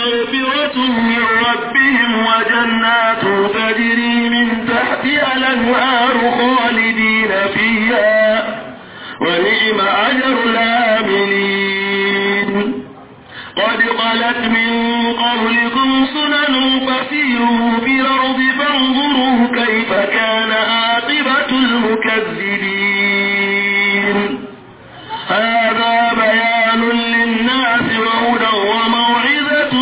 مغفرة من ربهم وجنات تجري من تحتها الأنهار خالدين فيها ونعم أجر العاملين قد خلت من قبلكم سنن فسيروا في الأرض فانظروا كيف كان عاقبة المكذبين هذا بيان للناس وهدى وموعظة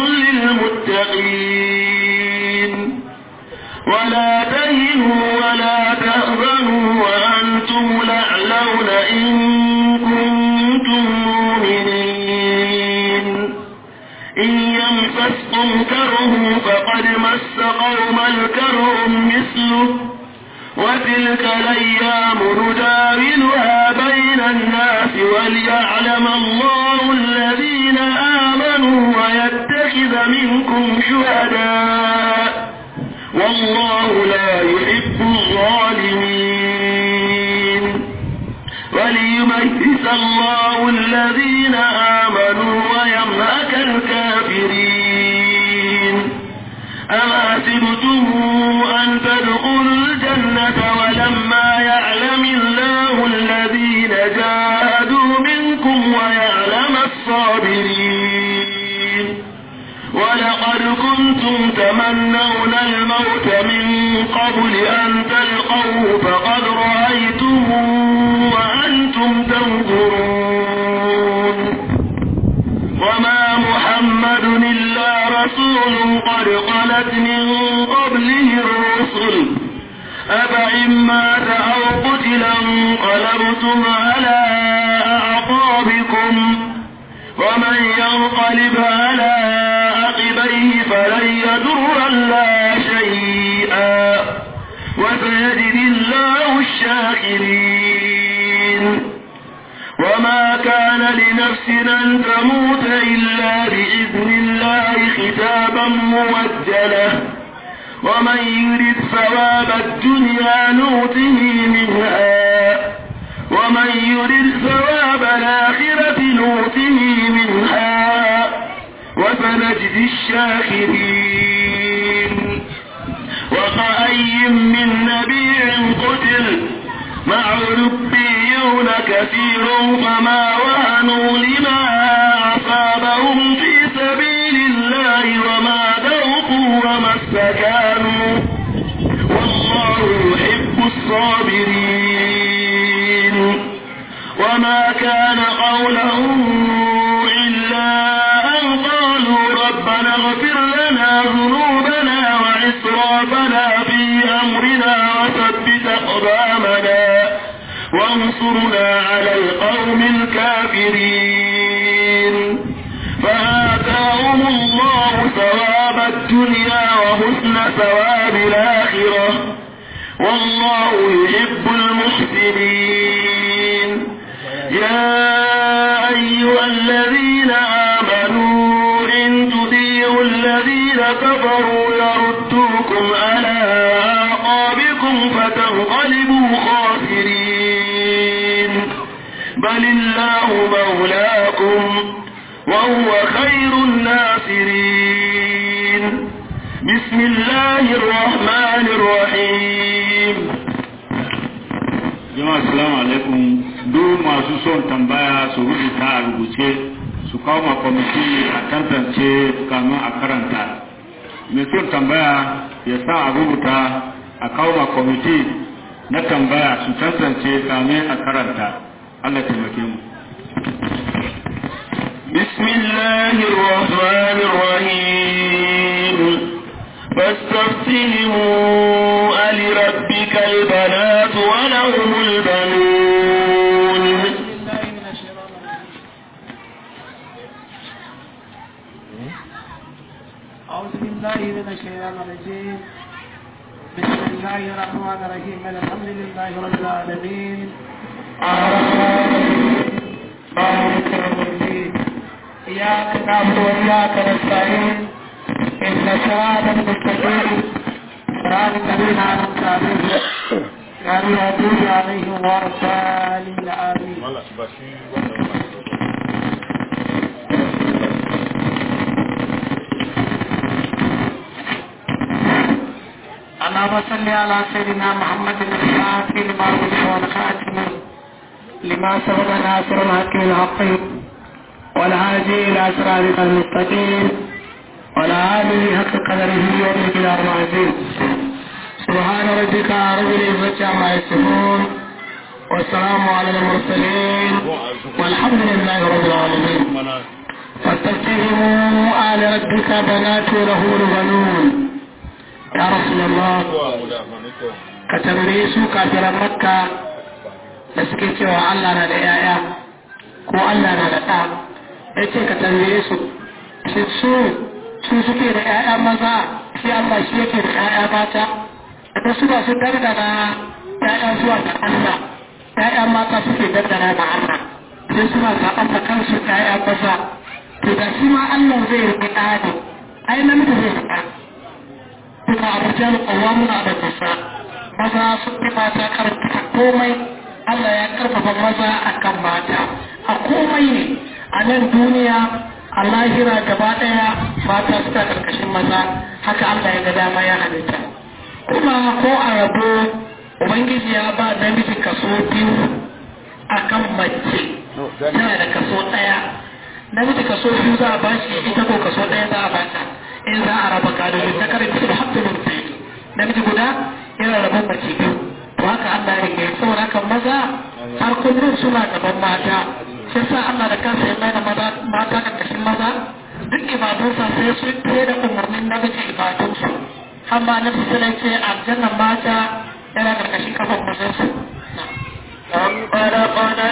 للمتقين ولا تهنوا ولا تهزنوا وأنتم الأعلون إن كنتم مؤمنين إن يمسسكم كره فقد مس قوم الكره مثله وتلك الأيام نداولها بين الناس وليعلم الله الذين آمنوا ويتخذ منكم شهداء والله لا يحب الظالمين وليميز الله الذين آمنوا ويمهك الكافرين أما سبتم أن تدخلوا الجنة ولما يعلم الله الذين جاهدوا منكم ويعلم الصابرين ولقد كنتم تمنون الموت من قبل أن تلقوه فقد رأيتموه وأنتم تنظرون وما محمد إلا رسول قد خلت من قبله الرسل أفإن مات أو قتلا انقلبتم على أعقابكم ومن ينقلب على عقبيه فلن يضر الله شيئا وسيجزي الله الشاكرين وما كان لنفس أن تموت إلا بإذن الله كتابا موجلا ومن يرد ثواب الدنيا نوته منها ومن يرد ثواب الآخرة نوته منها وسنجزي الشاكرين وكأي من نبي قتل مع ربيون كثير فما وهنوا لما أصابهم في سبيل الله وما ذوقوا وما استكانوا والله يحب الصابرين وما كان قولهم إلا أن قالوا ربنا اغفر لنا ذنوبنا وإسرافنا في أمرنا وثبت أقدامنا وانصرنا على القوم الكافرين فآتاهم الله ثواب الدنيا وحسن ثواب الآخرة والله يحب المحسنين يا أيها الذين آمنوا إن تطيعوا الذين كفروا يردوكم على أعقابكم فتنقلبوا خاسرين بل الله مولاكم وهو خير الناصرين بسم الله الرحمن الرحيم jama'a assalamu alaikum duk masu son tambaya su rubuta a rubuce su kawo ma kwamiti a tantance kamun a karanta mai son tambaya ya sa a rubuta a kawo ma kwamiti na tambaya su tantance kamun a karanta allah taimake mu بسم الله الرحمن الرحيم فاستفتهموا ألربك البنات ولهم البنون أعوذ بالله من الشيطان الرجيم بسم الله الرحمن الرحيم الحمد لله رب العالمين مالك يوم الدين إياك نعبد وإياك نستعين إن صراط المستقيم صراط الذين أنعمت عليهم غير المغضوب عليهم ولا الضالين آمين اللهم صل على سيدنا محمد الفاتح لما ولد والخاتم لما سبق ناصر الحق بالحق والهادي الى صراط المستقيم ولا آله حق قدره ومقدار العظيم سبحان ربك رب العزة عما يصفون والسلام على المرسلين والحمد لله رب العالمين فاستفتهموا آل ربك بنات له البنون يا رسول الله كتنبيه su kafiran makka da suke cewa Allah na da yaya ko Allah na da ɗa ya ce ka tambaye su shi su su suke da yaya maza shi Allah shi yake da yaya mata da su ba su dardana yaya zuwa ga Allah yaya mata suke dardana da Allah sai suna zaɓen da kansu yaya maza to da shi ma Allah zai riƙe ɗa ne ai namiji zai riƙa kuma a rijal qawwamuna da nisa maza sun fi mata karfafa komai Allah ya karfafa maza akan mata a komai ne a nan duniya a lahira gaba ɗaya mata suka karkashin maza haka Allah ya ga dama ya halitta kuma ko a rabo ubangiji ya ba namiji kaso biyu akan mace tana da kaso ɗaya namiji kaso biyu za a ba shi ita ko kaso ɗaya za a ba ta in za a raba gado ne ta karfi da haƙƙin mutum namiji guda yana rabon mace biyu to haka Allah ya ke saboda haka maza har kullum suna gaban mata sai sa Allah da kansa ya mai da mata karkashin maza duk ibadunsa sai su fiye da umarnin namiji ibadunsu amma na su sai ce aljannan mata yana karkashin kafan mazansu أم خلقنا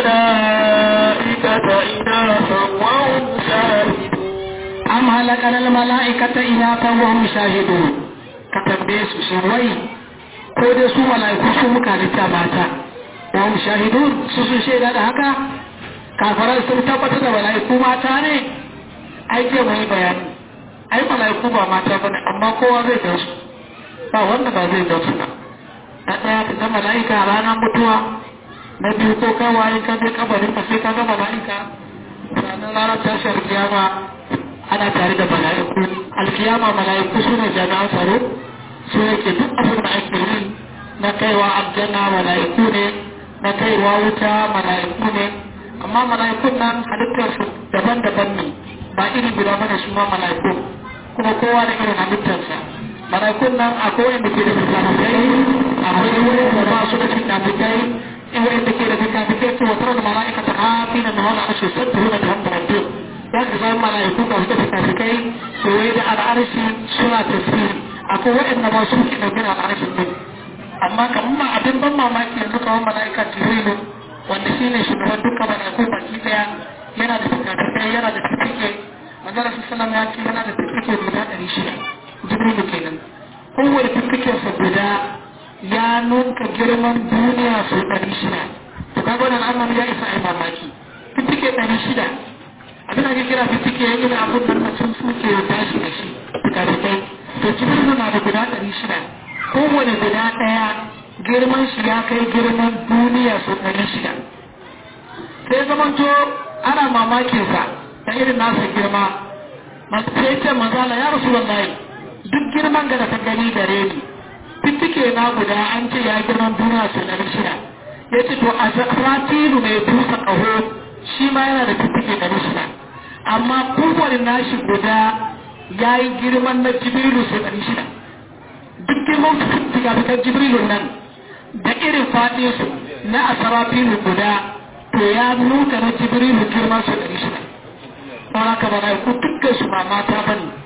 الملائكة إناثا وهم شاهدون am halakar mala'ikata ina ta wa mu shahidu ka tambaye su shi wai ko dai su mala'iku su muka halitta mata wa mu shahidu su sun shaida da haka kafaran sun tabbatar da mala'iku mata ne ai ke mai bayani ai mala'iku ba mata ba ne amma kowa zai gan su ba wanda ba zai gan su ba na ɗaya ka ga mala'ika a ranar mutuwa na biyu ko kawai ka je kabarin ka sai ka ga mala'ika ranar ranar tashar kiyama ana tare da mala'iku alkiyama mala'iku suna jami'an tsaro su yake duk abin da ake yi na kaiwa aljanna mala'iku ne na kaiwa wuta mala'iku ne amma mala'ikun nan halittar su daban-daban ne ba iri guda bane su ma mala'iku kuma kowa da irin halittarsa mala'ikun nan akwai wanda ke da fikafikai akwai wanda ba su da fikafikai in wanda ke da fikafikai to wata da mala'ika ta hafi na nuna a shi sattu da ta hankali biyu za ka zama mala'iku ga wata fikafikai kewaye da al'arshi suna tasiri akwai waɗanda ma sun ke ɗauke da al'arshin ne amma kamar ma abin ban mamaki yanzu kamar mala'ika jibrilu wanda shi ne shugaban dukkan mala'iku baki ɗaya yana da fikafikai yana da fifike manzara su salam ya ce yana da fifike guda ɗari shida jibrilu kenan kowane fifikensa guda ya nunka girman duniya sau ɗari shida to kaga wannan annabi ya isa ai mamaki fifike ɗari shida abin da ake kira fitike ya gina abin da mutum suke ya tashi da shi fikafikai to jibrilu na da guda ɗari shida kowane guda ɗaya girman shi ya kai girman duniya sau ɗari shida sai zamanto ana mamakinsa da irin nasa girma sai ce mazala ya rasu wallahi duk girman da ta gani gare ni fitike na guda an ce ya girman duniya sau ɗari shida ya ce to a ratilu mai busa ƙaho shi ma yana da fitike ɗari shida amma kowane nashi guda ya yi girman na jibrilu sau ɗari shida duk girman fikafikan jibrilu nan da irin faɗinsu na asarafilu guda to ya nuka na jibrilu girman sau ɗari shida don haka ba na ku dukkan su ba mata ba ne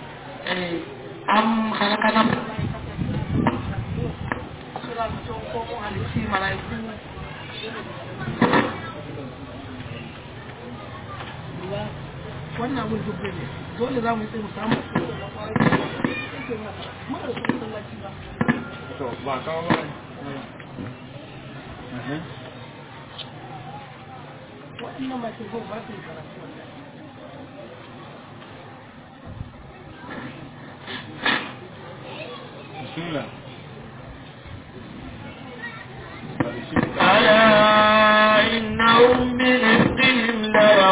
an halaka nan wannan abin duk ne dole za mu yi mu samu ba kawo ba waɗannan mace ko ba su yi karatu bismillah ألا إنهم برزقهم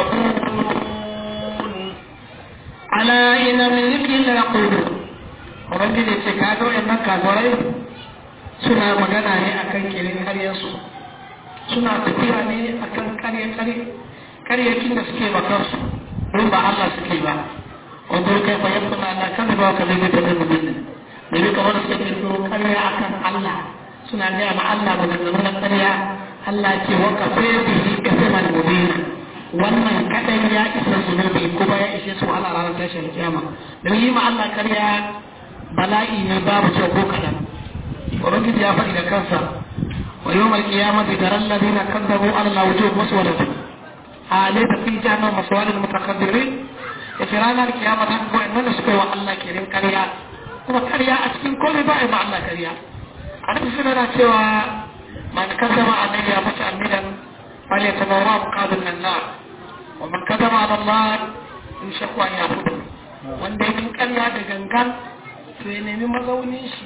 ليقولون على إن من ذكر ليقولون ubangiji ce ka ga wayannan kafirai suna magana ne akan kirin karyarsu suna tafiya ne akan karye karye karyakin da suke ba kansu don ba Allah suke ba wanda kai fa yabba na kan ba ka zai ta da mutum da bi kamar suka kirkiro karya akan Allah suna gaya ma Allah maganganu na karya Allah ce wa kafe bihi kasaman mubina wannan kadan ya isa zunubi kuma ya ishe su ala ranar tashin kiyama don yi ma Allah karya bala'i ne babu kyau ko kadan ubangiji ya faɗi da kansa wa yawm al-qiyamati tara alladhina kadzabu ala al-wujuh muswadatu alaysa fi jahannam maswadul mutakabbirin ya fi ranar kiyama ta ko inda da suka yi wa Allah kirin karya kuma karya a cikin komai ba a yi ma Allah karya a nan suna na cewa man kazzaba annabi ya mutu amidan fal yatabawwa muqabil nan nar wa man kazzaba ala Allah in shakwa ya fudu wanda ya min karya da gangan to ya nemi mazaunin shi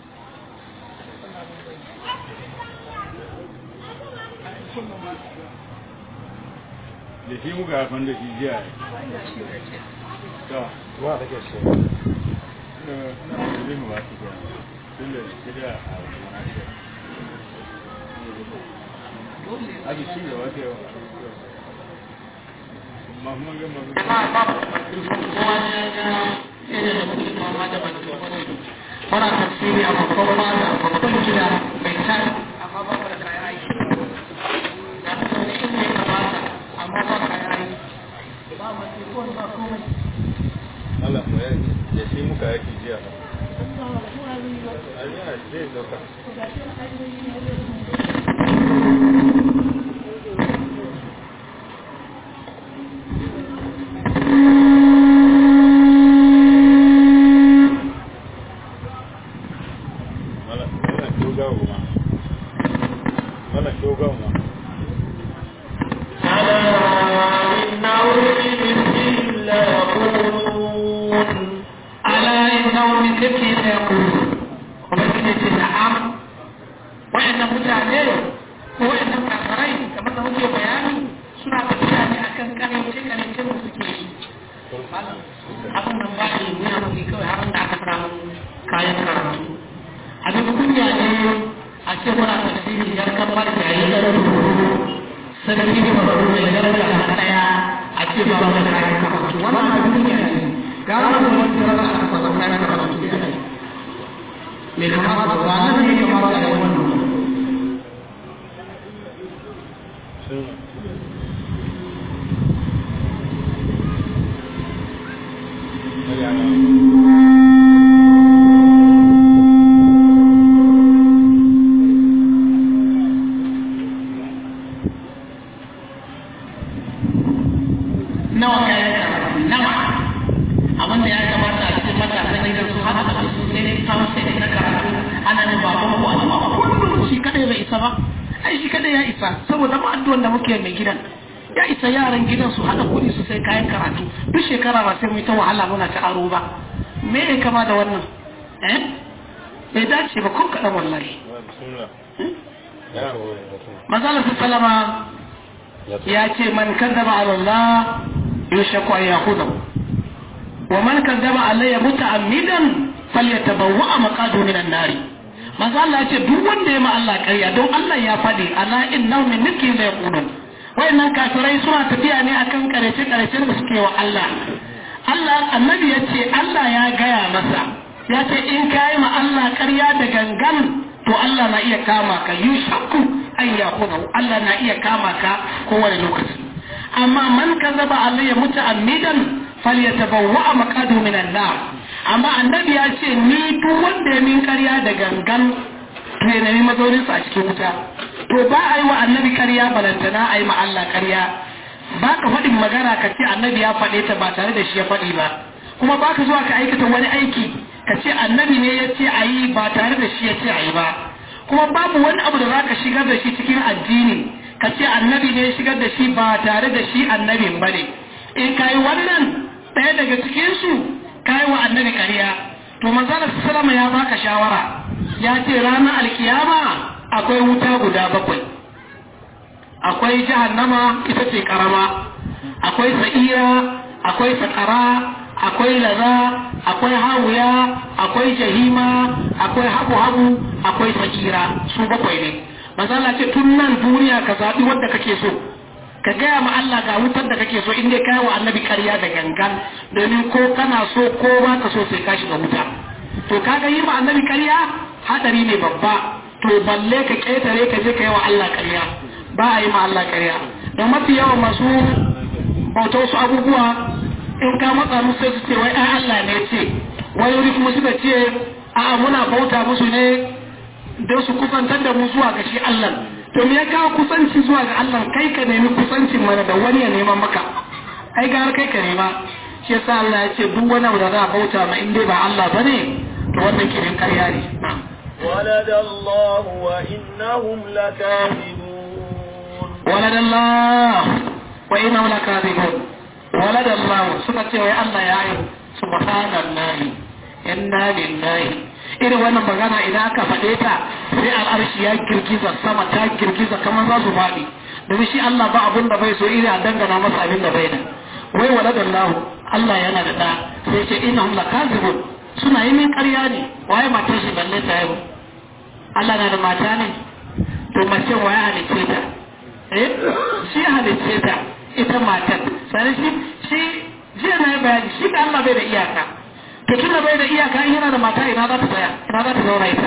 da shi muka hafan da shi jiya ta wa kake so na kudin mu ba su jiya tun da shirya a wani shi abi shi da wata yawa ma kuma ga mafi kowa ya ga yadda da muke fama da bantuwa muna tafsiri a babban fada a babban gida mai tan amma ba mu da kayan aiki da mu ne inda ya kamata amma ba kayan aiki ba mu ce ko ba komai Allah mu yaki da shi muka yaki jiya a yana zai dauka Mala, mala shogawa ma. Mala shogawa ma. ألا إنهم من ذكر لا يقولون ala innahum min dhikri la yaqulun ubangiji ce na'am wa'annan mutane ko wa'annan kafirai kamar da muke bayani suna tafiya ne akan karance karance da suke yi abin nan ba ne nuna muke kawai har da aka samu kayan karatu abin kunya ne a ce muna tafsiri yar kamar da yayi da sarki ne ba ruwa ya daraja ta daya a ce ba mu da kayan karatu wannan abin kunya ne gara mu wani daraja a samu kayan karatu mai kamata ba nan ne kamata a yi wannan Sun nawa kayan karatu nawa abin da ya kamata a cikin matasan gidan su haka da su sai dai kawo sai dai na karatu ana ne baban ku a ba kullum shi kadai bai isa ba ai shi kadai ya isa saboda ma addu'an da muke mai gidan ya isa yaran gidan su hada kuɗi su sai kayan karatu duk shekara ba sai mu yi ta wahala muna ta aro ba me ya kama da wannan eh bai dace ba kun kaɗan wallahi bismillah. Ya hore mutum. mazalar salama ya ce man kazzaba ala Allah yushaku an yakhudahu wa man kazzaba alayya muta'ammidan falyatabawwa maqadu minan nari manzo Allah ya ce duk wanda ya ma Allah ƙarya don Allah ya faɗi ala innahu min niki la yaqulun wayannan kafirai suna tafiya ne akan karace karace da suke wa Allah Allah annabi ya ce Allah ya gaya masa ya ce in kai ma Allah ƙarya da gangan to Allah na iya kama ka yushaku an yakunahu Allah na iya kama ka kowane lokaci amma man kazaba alayya muta'ammidan falyatabawwa maqadu minan nar amma annabi ya ce ni duk wanda ya min ƙarya da gangan to ya nemi mazaunin a cikin wuta to ba a yi wa annabi ƙarya balantana a yi ma Allah ƙarya ba ka faɗin magana ka ce annabi ya faɗe ta ba tare da shi ya faɗi ba kuma ba ka zuwa ka aikata wani aiki ka ce annabi ne ya ce a yi ba tare da shi ya ce a yi ba kuma babu wani abu da za ka shigar da shi cikin addini ka ce annabi ne ya shigar da shi ba tare da shi annabin ba ne in ka yi wannan ɗaya daga cikinsu ka yi wa annabi ƙarya to manzana sallama ya baka shawara ya ce ranar alkiyama akwai wuta guda bakwai akwai jahannama ita ce karama akwai sa'ira akwai sakara akwai laza akwai hawuya akwai jahima akwai habu habu akwai sakira su bakwai ne manzo Allah ce tun nan duniya ka zabi wanda kake so ka gaya ma Allah ga wutar da kake so in dai kai wa annabi ƙarya da gangan domin ko kana so ko ba ka so sai ka shiga wuta to kaga yi ma annabi ƙarya hadari ne babba to balle ka ƙetare ka je ka yi wa Allah ƙarya ba a yi ma Allah ƙarya don mafi yawan masu bauta wasu abubuwa in ka matsa musu sai su ce wai ai Allah ne ce wai wuri kuma suka ce a muna bauta musu ne don su kusantar da mu zuwa ga shi Allah to me ya kawo kusanci zuwa ga Allah kai ka nemi kusancin mana da wani ya neman maka ai ga har kai ka nema shi yasa Allah ya ce duk wani abu da za a bauta ma in dai ba Allah bane to wannan kirin karya ne na'am ولد الله وإنهم لكاذبون ولد الله وإنهم لكاذبون ولد الله سكت يا الله يا عيب سبحان الله إنا لله irin wannan magana idan aka faɗe ta sai al'arshi ya girgiza sama ta girgiza kamar za su faɗi domin shi Allah ba abun da bai so iri a dangana masa abin da bai da wai waladan lahu Allah yana da ɗa sai ce innahum lakazibun suna yi min ƙarya ne waye matar shi balle ta haihu Allah na da mata ne to mace waye halicce ta eh shi halicce ta ita matar sai shi shi jiya na yi bayani shi da Allah bai da iyaka to tunda bai da iyaka in yana da mata ina za ta tsaya ina za ta zauna ita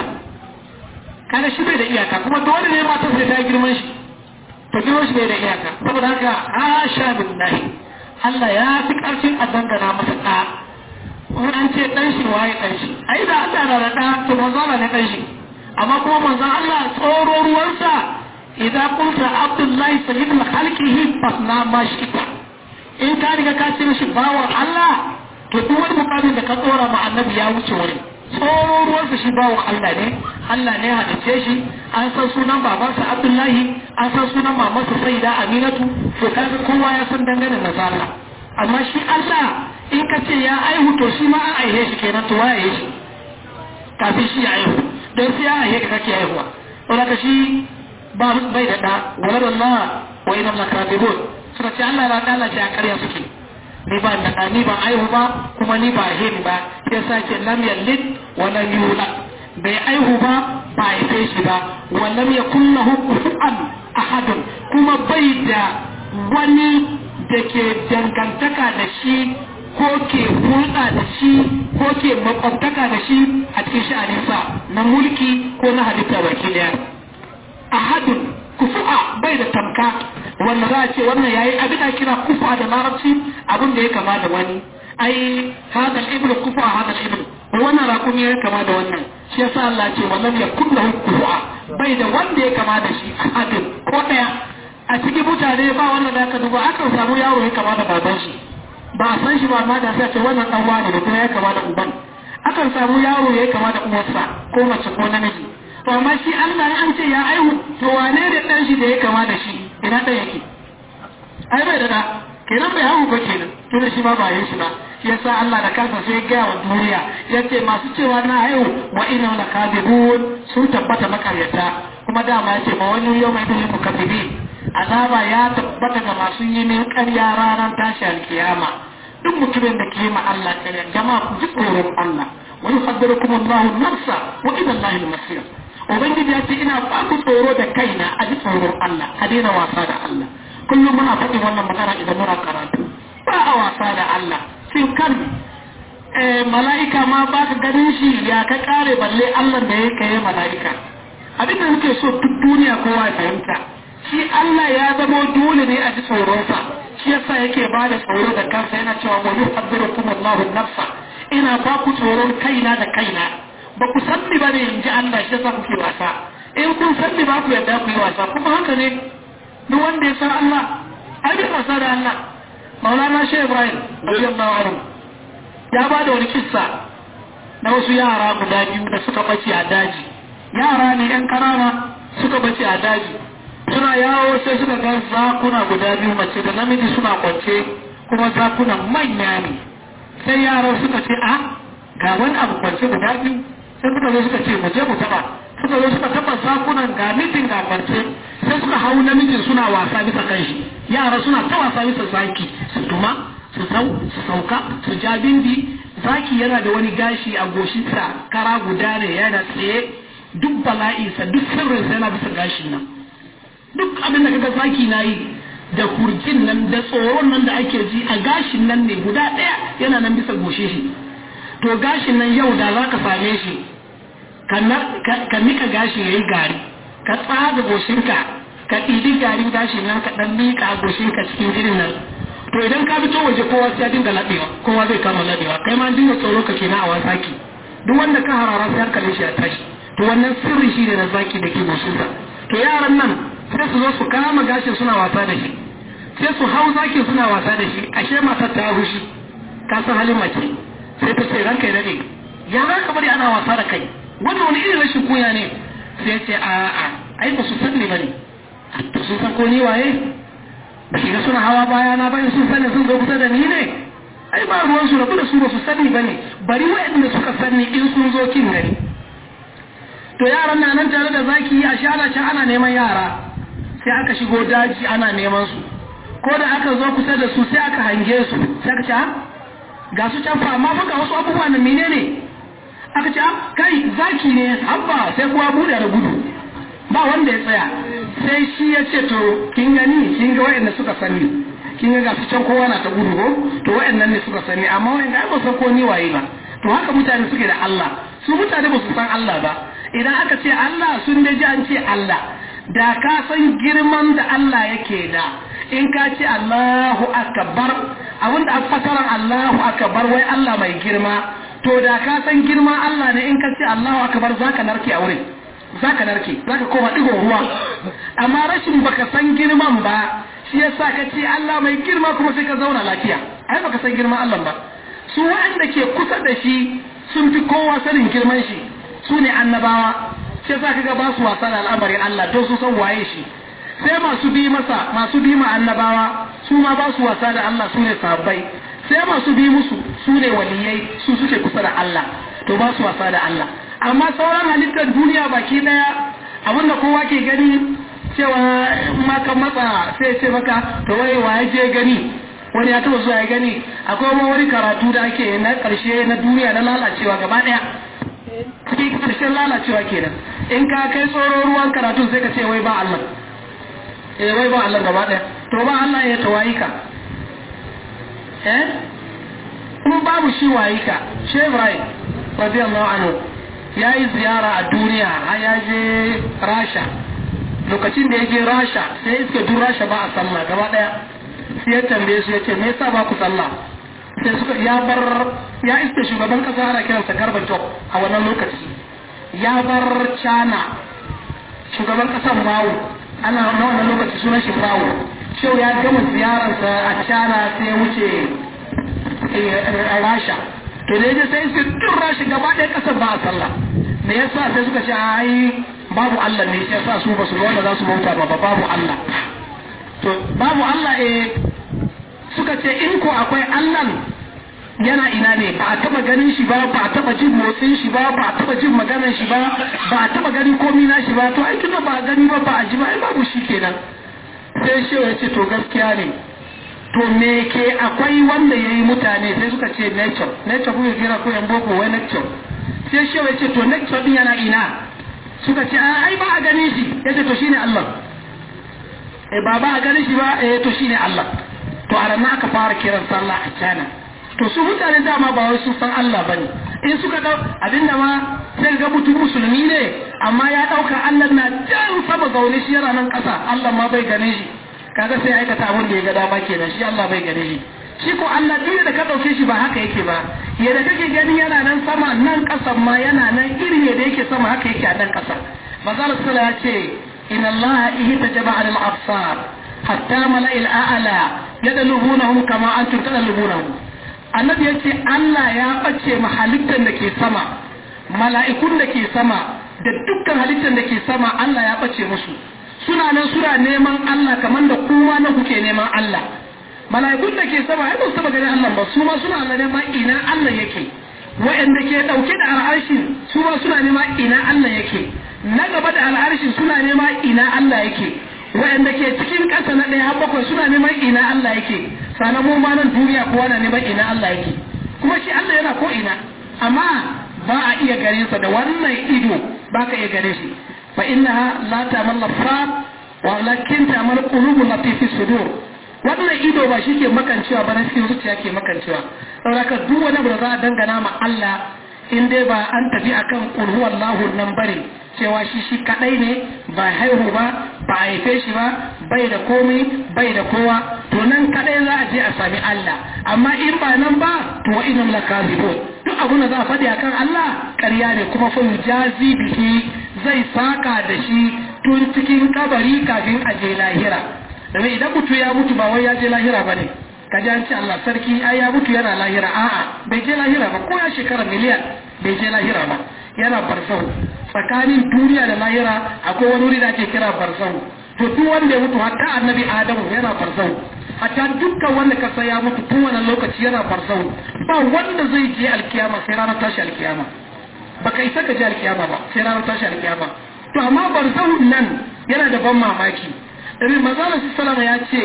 kaga shi bai da iyaka kuma dole ne matar sai ta girman shi to girman shi bai da iyaka saboda haka hasha billahi Allah ya fi karfin a dangana masa ɗa wani an ce ɗan shi waye ɗan shi ai da Allah na da ɗa to manzo Allah ne ɗan shi amma kuma manzon Allah tsoro ruwansa idan kunta Abdullahi sayyidul khalqihi fasna ma shi'ta in ka riga ka ce mishi bawan Allah to duk wani mukamin da ka tsora ma annabi ya wuce wuri tsoro ruwansa shi bawan Allah ne Allah ne halice shi an san sunan babansa Abdullahi an san sunan mamansa Sayyida Aminatu to kaga kowa ya san dangane da Allah amma shi Allah in ka ce ya aihu to shi ma an aihe shi kenan to waye shi kafin shi ya aihu don sai ya aihe ka kake aihuwa saboda ka shi ba bai da da walad Allah wa inna lakadibun suka ce Allah ya Allah ce a ƙarya suke ni ba da ni ba aihu ba kuma ni ba hin ba sai sake lam yalid wa lam yulad bai aihu ba ba haife shi ba wa lam yakul lahu kufuwan ahadun kuma bai da wani da ke dangantaka da shi ko ke hulɗa da shi ko ke makwabtaka da shi a cikin sha'aninsa na mulki ko na halitta baki daya ahadun kufu'a bai da tamka wanda za a ce wannan yayi abin da kira kufu'a da larabci abin da ya kama da wani ai hada ibn kufu'a hada ibn wannan raƙumi ya kama da wannan shi yasa Allah ce wallan ya kullahu kufu'a bai da wanda ya kama da shi ahadun ko daya a cikin mutane ba wannan da aka duba akan samu yaro ya kama da baban shi ba a san shi ba amma da sai ce wannan dan wani da kuma ya kama da uban akan samu yaro ya kama da uwarsa ko mace ko namiji to amma shi Allah an ce ya aihu to wane da dan shi da ya kama da shi ina dan yake ai bai da da kenan bai haihu ba kenan to da shi ma ba yin shi ba shi yasa Allah da kansa sai ga wa duniya yace masu cewa na haihu wa inna lakadibun sun tabbata makaryata kuma dama yace ma wani yau mai dalilin mukaddibin azaba ya tabbata ga masu yi min ƙarya ranar tashi alkiyama duk mutumin da ke ma Allah ƙarya jama'a ku ji tsoron Allah wa yuhaddirukum Allahu nafsa wa ila Allahi al-masir ubangiji ya ce ina ba ku tsoro da kaina a ji tsoron Allah a daina wasa da Allah kullum muna faɗin wannan magana idan muna karatu ba a wasa da Allah sai kan mala'ika ma ba ka ganin shi ya ka kare balle Allah da ya kai mala'ika abin da muke so duk duniya kowa ya fahimta shi Allah ya zama dole ne a ji tsoronsa shi yasa yake ba da tsoro da kansa yana cewa wa yuhaddirukum Allahu nafsa ina ba ku tsoron kaina da kaina ba ku san ni bane in ji Allah shi yasa kuke wasa in kun san ni ba ku yarda ku yi wasa kuma haka ne duk wanda ya san Allah ai bai wasa da Allah Maulana Shehu Ibrahim radiyallahu anhu ya ba da wani kissa na wasu yara guda biyu da suka bace a daji yara ne yan karama suka bace a daji suna yawo sai suka ga zakuna guda biyu mace da namiji suna kwance kuma zakunan manya ne sai yaran suka ce a ga wani abu kwance guda biyu sai suka zo suka ce mu je mu taba suka zo suka taba zakunan ga mijin ga kwance sai suka hau namijin suna wasa bisa kan shi yara suna ta wasa bisa zaki su tuma su sauka su ja bindi zaki yana da wani gashi a goshinsa kara guda ne yana tsaye duk bala'insa duk sirrinsa yana bisa gashin nan duk abin da kaga zaki na yi da kurjin nan da tsoron nan da ake ji a gashin nan ne guda ɗaya yana nan bisa goshe shi to gashin nan yau da za ka same shi ka nika gashi ya yi gari ka tsaga goshinka ka ɗibi garin gashin nan ka ɗan miƙa goshinka cikin jirin nan to idan ka fito waje kowa sai ya dinga laɓewa kowa zai kama laɓewa kai ma dinga tsoro ka kenan a wasaki duk wanda ka harara sai hankalin shi ya tashi to wannan sirri shi ne na zaki da ke goshinsa to yaran nan sai su zo su kama gashin suna wasa da shi sai su hau zakin suna wasa da shi ashe matar ta hushi ka san halin mace sai ta ce ranka ya dade ya za ka bari ana wasa da kai wannan wani irin rashin kunya ne sai ya ce a a ai ba su san ne bane to sun san ko ni waye ba shiga suna hawa baya na bayan sun sani sun zo kusa da ni ne ai ba ruwan su rabu da su ba su sani bane bari waɗanda suka sani in sun zo kin gani to yaran na nan tare da zaki a shana can ana neman yara sai aka shigo daji ana neman su ko da aka zo kusa da su sai aka hange su sai aka ce ga su can fa amma fa ga wasu abubuwa na menene aka ce kai zaki ne habba sai kuwa bude da gudu ba wanda ya tsaya sai shi ya ce to kin gani kin ga wayanda suka sani kin ga gasu can kowa na ta gudu ko to wayannan ne suka sani amma wayanda ba san ko ni waye ba to haka mutane suke da Allah su mutane ba su san Allah ba idan aka ce Allah sun da ji an ce Allah da ka san girman da Allah yake da in ka ce Allahu akbar abinda a fasaran Allahu akbar wai Allah mai girma to da ka san girma Allah ne in ka ce Allahu akbar zaka narke a wurin zaka narke zaka koma digon ruwa amma rashin baka san girman ba shi yasa ka ce Allah mai girma kuma sai ka zauna lafiya ai baka san girman Allah ba su waɗanda ke kusa da shi sun fi kowa sanin girman shi su ne annabawa sai za ka ga ba su wasa da al'amarin Allah don su san waye shi sai masu bi masa masu bi ma annabawa su ma ba su wasa da Allah su ne sahabbai sai masu bi musu su ne waliyai su suke kusa da Allah to ba su wasa da Allah amma sauran halittar duniya baki daya abinda kowa ke gani cewa maka matsa sai ce maka to wai waye je gani wani ya taba zuwa ya gani akwai wani wani karatu da ake na karshe na duniya na lalacewa gaba daya cikin karshen lalacewa kenan in ka kai tsoron ruwan karatu sai ka ce wai ba Allah eh wai ba Allah gaba daya to ba Allah ya tawayi ka eh kuma babu shi wayi ka shi Ibrahim radiyallahu anhu yayi ziyara a duniya har ya je Rasha lokacin da ya je Rasha sai iska duk Rasha ba a sallah gaba daya sai ya tambaye su ya ce me yasa ba ku sallah sai suka ya bar ya iske shugaban kasa ana kiransa Gorbachev a wannan lokaci ya bar China shugaban kasar Mao ana na wannan lokaci sunan shi Mao shau ya gama ziyararsa a China sai ya wuce a Rasha to da yaje sai iske duk Rasha gaba ɗaya kasar ba a sallah me yasa sai suka ce ai babu Allah ne sai sa su ba su wanda za su bauta ba babu Allah to babu Allah eh suka ce in ko akwai Allah yana ina ne ba a taba ganin shi ba ba a taba jin motsin shi ba ba a taba jin maganar shi ba ba a taba ganin komi na shi ba to ai tunda ba a gani ba ba a ji ba ai babu shi kenan sai shi ya ce to gaskiya ne to me ke akwai wanda yayi mutane sai suka ce nature nature ko kira ko yan boko wai nature sai shi ya ce to nature din yana ina suka ce ai ba a ganin shi yace to shine Allah eh ba ba a ganin shi ba eh to shine Allah to a ranar aka fara kiran sallah a cana to su mutane dama ba wai sun san Allah bane in suka dau abinda ma sai ga mutum musulmi ne amma ya dauka Allah na jan sama zaune shi yana nan kasa Allah ma bai gane shi kaga sai aikata abin da ya ga dama kenan shi Allah bai gane shi shi ko Allah duk da ka dauke shi ba haka yake ba yadda kake gani yana nan sama nan kasan ma yana nan irin yadda yake sama haka yake a nan kasa manzo Allah ya ce inna Allah ihtajaba al absar hatta mala'il a'la yadlubunahum kama antum tadlubunahum annabi yace Allah ya bace ma halittar da ke sama mala'ikun da ke sama da dukkan halittar da ke sama Allah ya bace musu suna nan suna neman Allah kamar da kowa na kuke neman Allah mala'ikun da ke sama ai ba su taba ganin Allah ba su ma suna neman ina Allah yake wa'anda ke dauke da al'arshin su ma suna neman ina Allah yake na gaba da al'arshin suna neman ina Allah yake wa'anda ke cikin ƙasa na ɗaya har bakwai suna neman ina Allah yake sannan mu ma nan duniya kowa na neman ina Allah yake kuma shi Allah yana ko ina amma ba a iya gare sa da wannan ido ba ka iya gare shi fa innaha la ta'mal absar walakin ta'mal qulubul lati fi sudur wannan ido ba shi ke makancewa ba na cikin zuciya ke makancewa saboda duk wani abu da za a dangana ma Allah in dai ba an tafi akan qul huwallahu nan bane cewa shi shi kadai ne ba haihu ba ba haife shi ba bai da komai bai da kowa to nan kadai za a je a sami Allah amma in ba nan ba to wa inam lakazibun duk abun da za a faɗi akan Allah ƙarya ne kuma fa yujazi bihi zai saka da shi tun cikin kabari kafin a je lahira domin idan mutu ya mutu ba wai ya je lahira ba ne ka ji an ce Allah sarki ai ya mutu yana lahira a'a bai je lahira ba ko ya shekara miliyan bai je lahira ba yana barzahu tsakanin duniya da lahira akwai wani wuri da ake kira barzahu to duk wanda ya mutu hatta annabi adamu yana barzahu hatta dukkan wanda kasa ya mutu tun wannan lokaci yana barzahu ba wanda zai je alkiyama sai ranar tashi alkiyama baka isa ka je alkiyama ba sai ranar tashi alkiyama to amma barzahu nan yana da ban mamaki Ɗari mazalar salama ya ce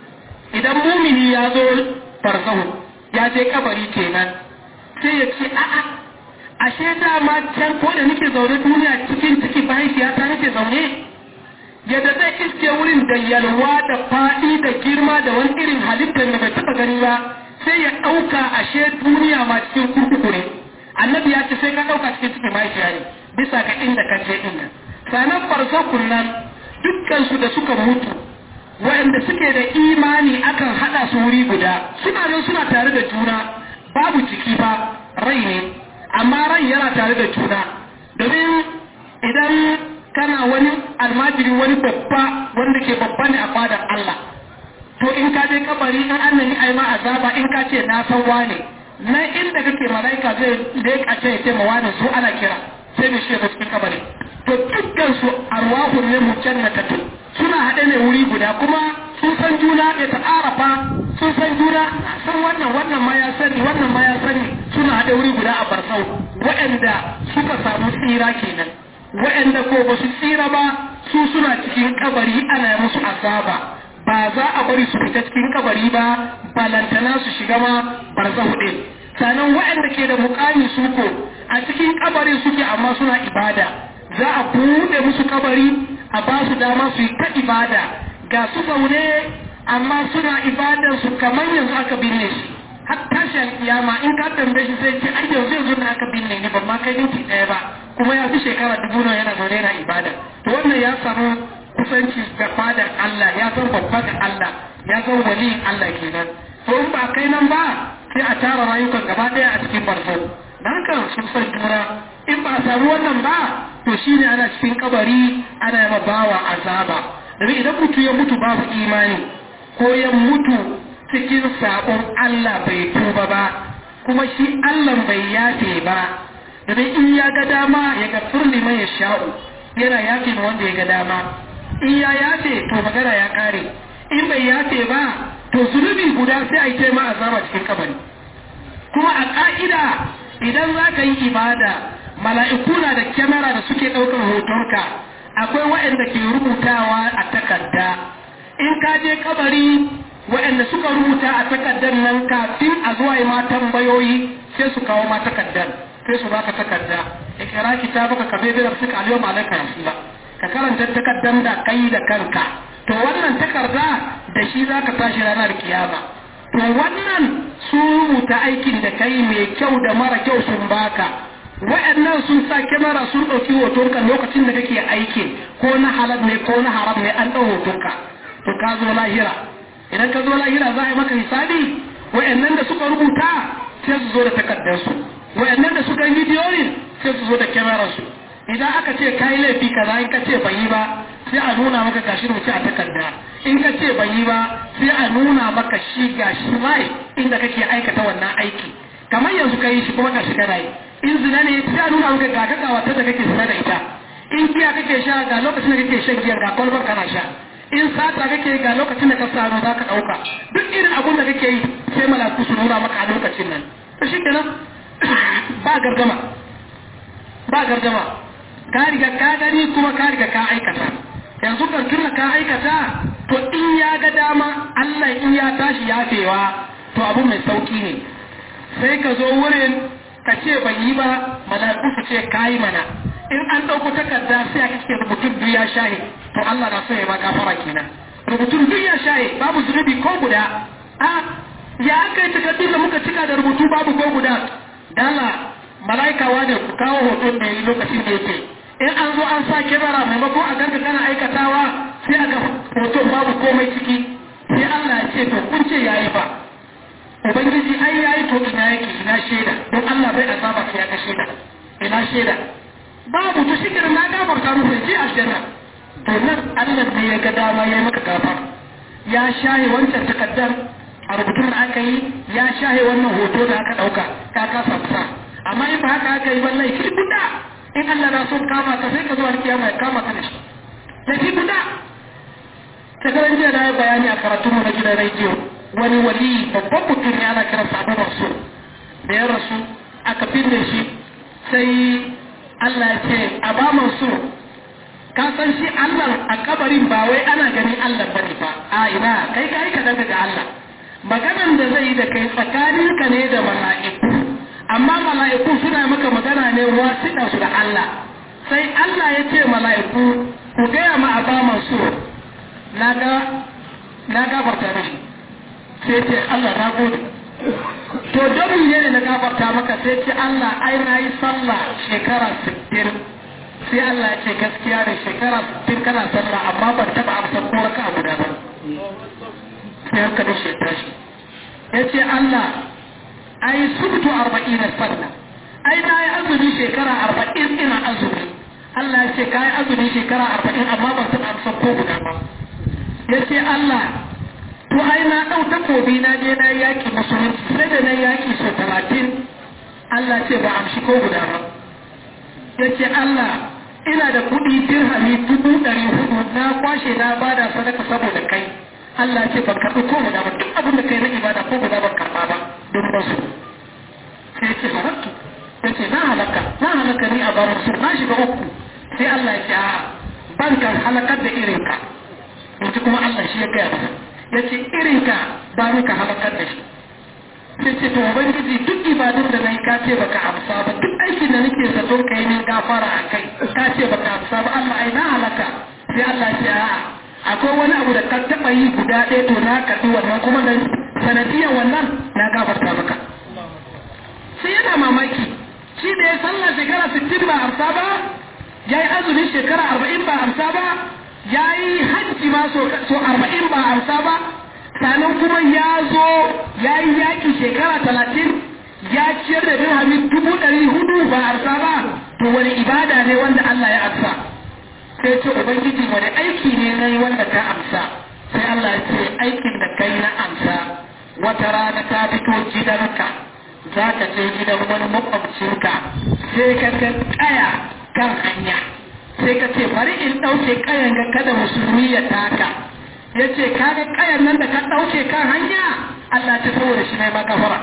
idan mumini ya zo barzahu ya je kabari kenan sai ya ce a'a ashe dama can ko da nake zaune duniya cikin ciki mahaifiyata nake zaune yadda zai iske wurin da yalwa da faɗi da girma da wani irin halittar da bai taɓa gani ba sai ya ɗauka ashe duniya ma cikin kurkuku ne annabi ya ce sai ka ɗauka cikin ciki mahaifiya ne bisa ga inda ka je ɗin nan sanan barzakun nan dukkansu da suka mutu waɗanda suke da imani akan haɗa su wuri guda suna nan suna tare da juna babu ciki ba rai ne amma rai yana tare da juna domin idan kana wani almajiri wani babba wanda ke babba ne a fadar Allah to in ka je kabari in an yi ai ma azaba in ka ce na san wane nan inda kake malaika zai leƙa ce ya ce ma wane su ana kira sai mu shi cikin kabari to dukkan su arwahun ne mujannatatu suna haɗe ne wuri guda kuma sun san juna ya ta'arafa sun san juna san wannan wannan ma ya sani wannan ma ya sani suna haɗe wuri guda a barsau waɗanda suka samu tsira kenan waɗanda ko ba su tsira ba su suna cikin kabari ana musu azaba ba za a bari su fita cikin kabari ba balantana su shiga ma barzahu ɗin sannan waɗanda ke da mukami su ko a cikin kabari suke amma suna ibada za a buɗe musu kabari a ba su dama su yi ta ibada ga su zaune amma suna ibadar su kamar yanzu aka binne shi har tashin kiyama in ka tambaye shi sai ce ai yanzu yanzu na aka binne ni ban ma kai minti ɗaya ba kuma ya fi shekara dubu nawa yana zaune yana ibada to wannan ya samu kusanci da fadar Allah ya san babba da Allah ya san waliyin Allah kenan to in ba kai nan ba sai a tara rayukan gaba ɗaya a cikin barzo dan haka sun san juna in ba a samu wannan ba to shine ana cikin kabari ana yi bawa azaba domin idan mutu ya mutu babu imani ko ya mutu cikin sabon Allah bai tuba ba kuma shi Allah bai yafe ba domin in ya ga dama ya ga furli mai ya sha'u yana yafe ma wanda ya ga dama in ya yafe to magana ya kare in bai yafe ba to zunubi guda sai a yi taima azaba cikin kabari kuma a ka'ida idan za ka yi ibada mala'iku na da kyamara da suke ɗaukar hotonka akwai waɗanda ke rubutawa a takarda in ka je kabari waɗanda suka rubuta a takardar nan kafin a zuwa yi ma tambayoyi sai su kawo ma takardar sai su baka takarda ya kira kitabaka ka bai da suka aliyu malaka ba ka karanta takardar da kai da kanka to wannan takarda da shi za ka tashi ranar kiyama to wannan sun rubuta aikin da kai mai kyau da mara kyau sun baka wa'annan sun sa kyamara sun ɗauki hotonka lokacin da kake aikin ko na halal ne ko na haram ne an ɗau hotonka to ka zo lahira idan ka zo lahira za a yi maka hisabi wa'annan da suka rubuta sai su zo da takardarsu wa'annan da suka yi bidiyoyin sai su zo da kyamararsu idan aka ce ka yi laifi kaza in ka ce ban yi ba sai a nuna maka gashi rubuce a takarda in ka ce ban yi ba sai a nuna maka shi gashi mai inda kake aikata wannan aiki kamar yanzu ka yi shi kuma gashi kana yi in zina ne sai a nuna maka ga ga wata da kake zina da ita in giya kake sha ga lokacin da kake shan giya ga kwalbar kana sha in sata kake ga lokacin da ka samu za ka ɗauka duk irin abun da kake yi sai malaku su nuna maka a lokacin nan to shi kenan ba gargama ba gargama ka riga ka gani kuma ka riga ka aikata yanzu kan tunda ka aikata to in ya ga dama Allah in ya tashi yafewa to abu mai sauki ne sai ka zo wurin ka ce ban yi ba mala'iku su ce kayi mana in an ɗauko takarda sai a kake rubutun duk ya shaye to Allah na so ya ma gafara kenan rubutun duk ya shaye babu zunubi ko guda a ya aka yi takardun da muka cika da rubutu babu ko guda dala mala'ikawa ne ku kawo hoton da yi lokacin da yake in an zo an sa kebara maimakon a ganka kana aikatawa sai a ga hoton babu komai ciki sai Allah ya ce to kun ce yayi ba ubangiji ai yayi to ina yake ina shaida don Allah bai azaba sai ya ga shaida ina shaida babu to shikir na gafarta muku ji aljanna to nan Allah ne ya ga dama yayi maka gafar ya shaye wancan takaddar a rubutun da aka yi ya shaye wannan hoto da aka dauka ka kasa kusa amma in ba haka aka yi wallahi ki guda in Allah na so kama ka sai ka zo alkiyama ya kama ka da shi da ki guda ta garan jiya na yi bayani a karatun mu na gidan rediyo wani wali babban mutum ne ana kiransa abu masu da ya rasu aka binne shi sai Allah ya ce a ba masu ka san shi Allah a kabarin ba wai ana ganin Allah bane ba a ina kai kai ka daga ga Allah maganan da zai yi da kai tsakaninka ne da mala'iku amma mala'iku suna maka magana ne wasiɗa su da Allah sai Allah ya ce mala'iku ku gaya ma a ba masu na ga na gafarta mishi sai ce Allah na gode to don ne na gafarta maka sai ce Allah ai na yi sallah shekara 60 sai Allah ya ce gaskiya da shekara 60 kana sallah amma ban taba amsa ko raka abu da ba sai haka da shi tashi ya ce Allah ai subtu 40 sallah ai na yi azumi shekara 40 ina azumi Allah ya ce ka yi azumi shekara 40 amma ban taba amsa ko guda ba ya ce Allah to ai na ɗau takobi na je na yaƙi musulunci sai da na yaƙi sau talatin Allah ce ba amshi ko guda ba ya ce Allah ina da kuɗi dirhami dubu ɗari hudu na kwashe na bada sadaka saboda kai Allah ce ban karɓi ko guda ba duk abin da kai na ibada ko guda ban karɓa ba don ba su sai ya ce halattu ya ce na halaka na halaka ni a barar su na shiga uku sai Allah ya ce a ban kan halakar da irinka yanzu kuma Allah shi ya gaya masa ya ce irinka ba ni ka halakar da shi sai ce to ubangiji duk ibadun da nayi ka ce baka amsa ba duk aikin da nake zato ka yi min gafara a kai ka ce baka amsa ba Allah ai na halaka sai Allah ya ce a'a akwai wani abu da ka taɓa yi guda ɗaya to na karɓi wannan kuma da sanadiyar wannan na gafarta maka sai yana mamaki shi da ya sallah shekara sittin ba amsa ba ya yi azumin shekara arba'in ba amsa ba ya yi hajji ma so arba'in ba amsa ba sannan kuma ya zo ya yi yaƙi shekara talatin ya ciyar da dirhami dubu ɗari hudu ba amsa ba to wani ibada ne wanda Allah ya amsa sai ce ubangiji wani aiki ne na yi wanda ka amsa sai Allah ya ce aikin da kai na amsa wata rana ta fito gidanka za ka je gidan wani makwabcinka sai ka ga kaya kan hanya sai ka ce bari in ɗauke kayan ga kada musulmi ya taka ya ce kaga kayan nan da ka ɗauke kan hanya Allah ta saboda shi ne makafara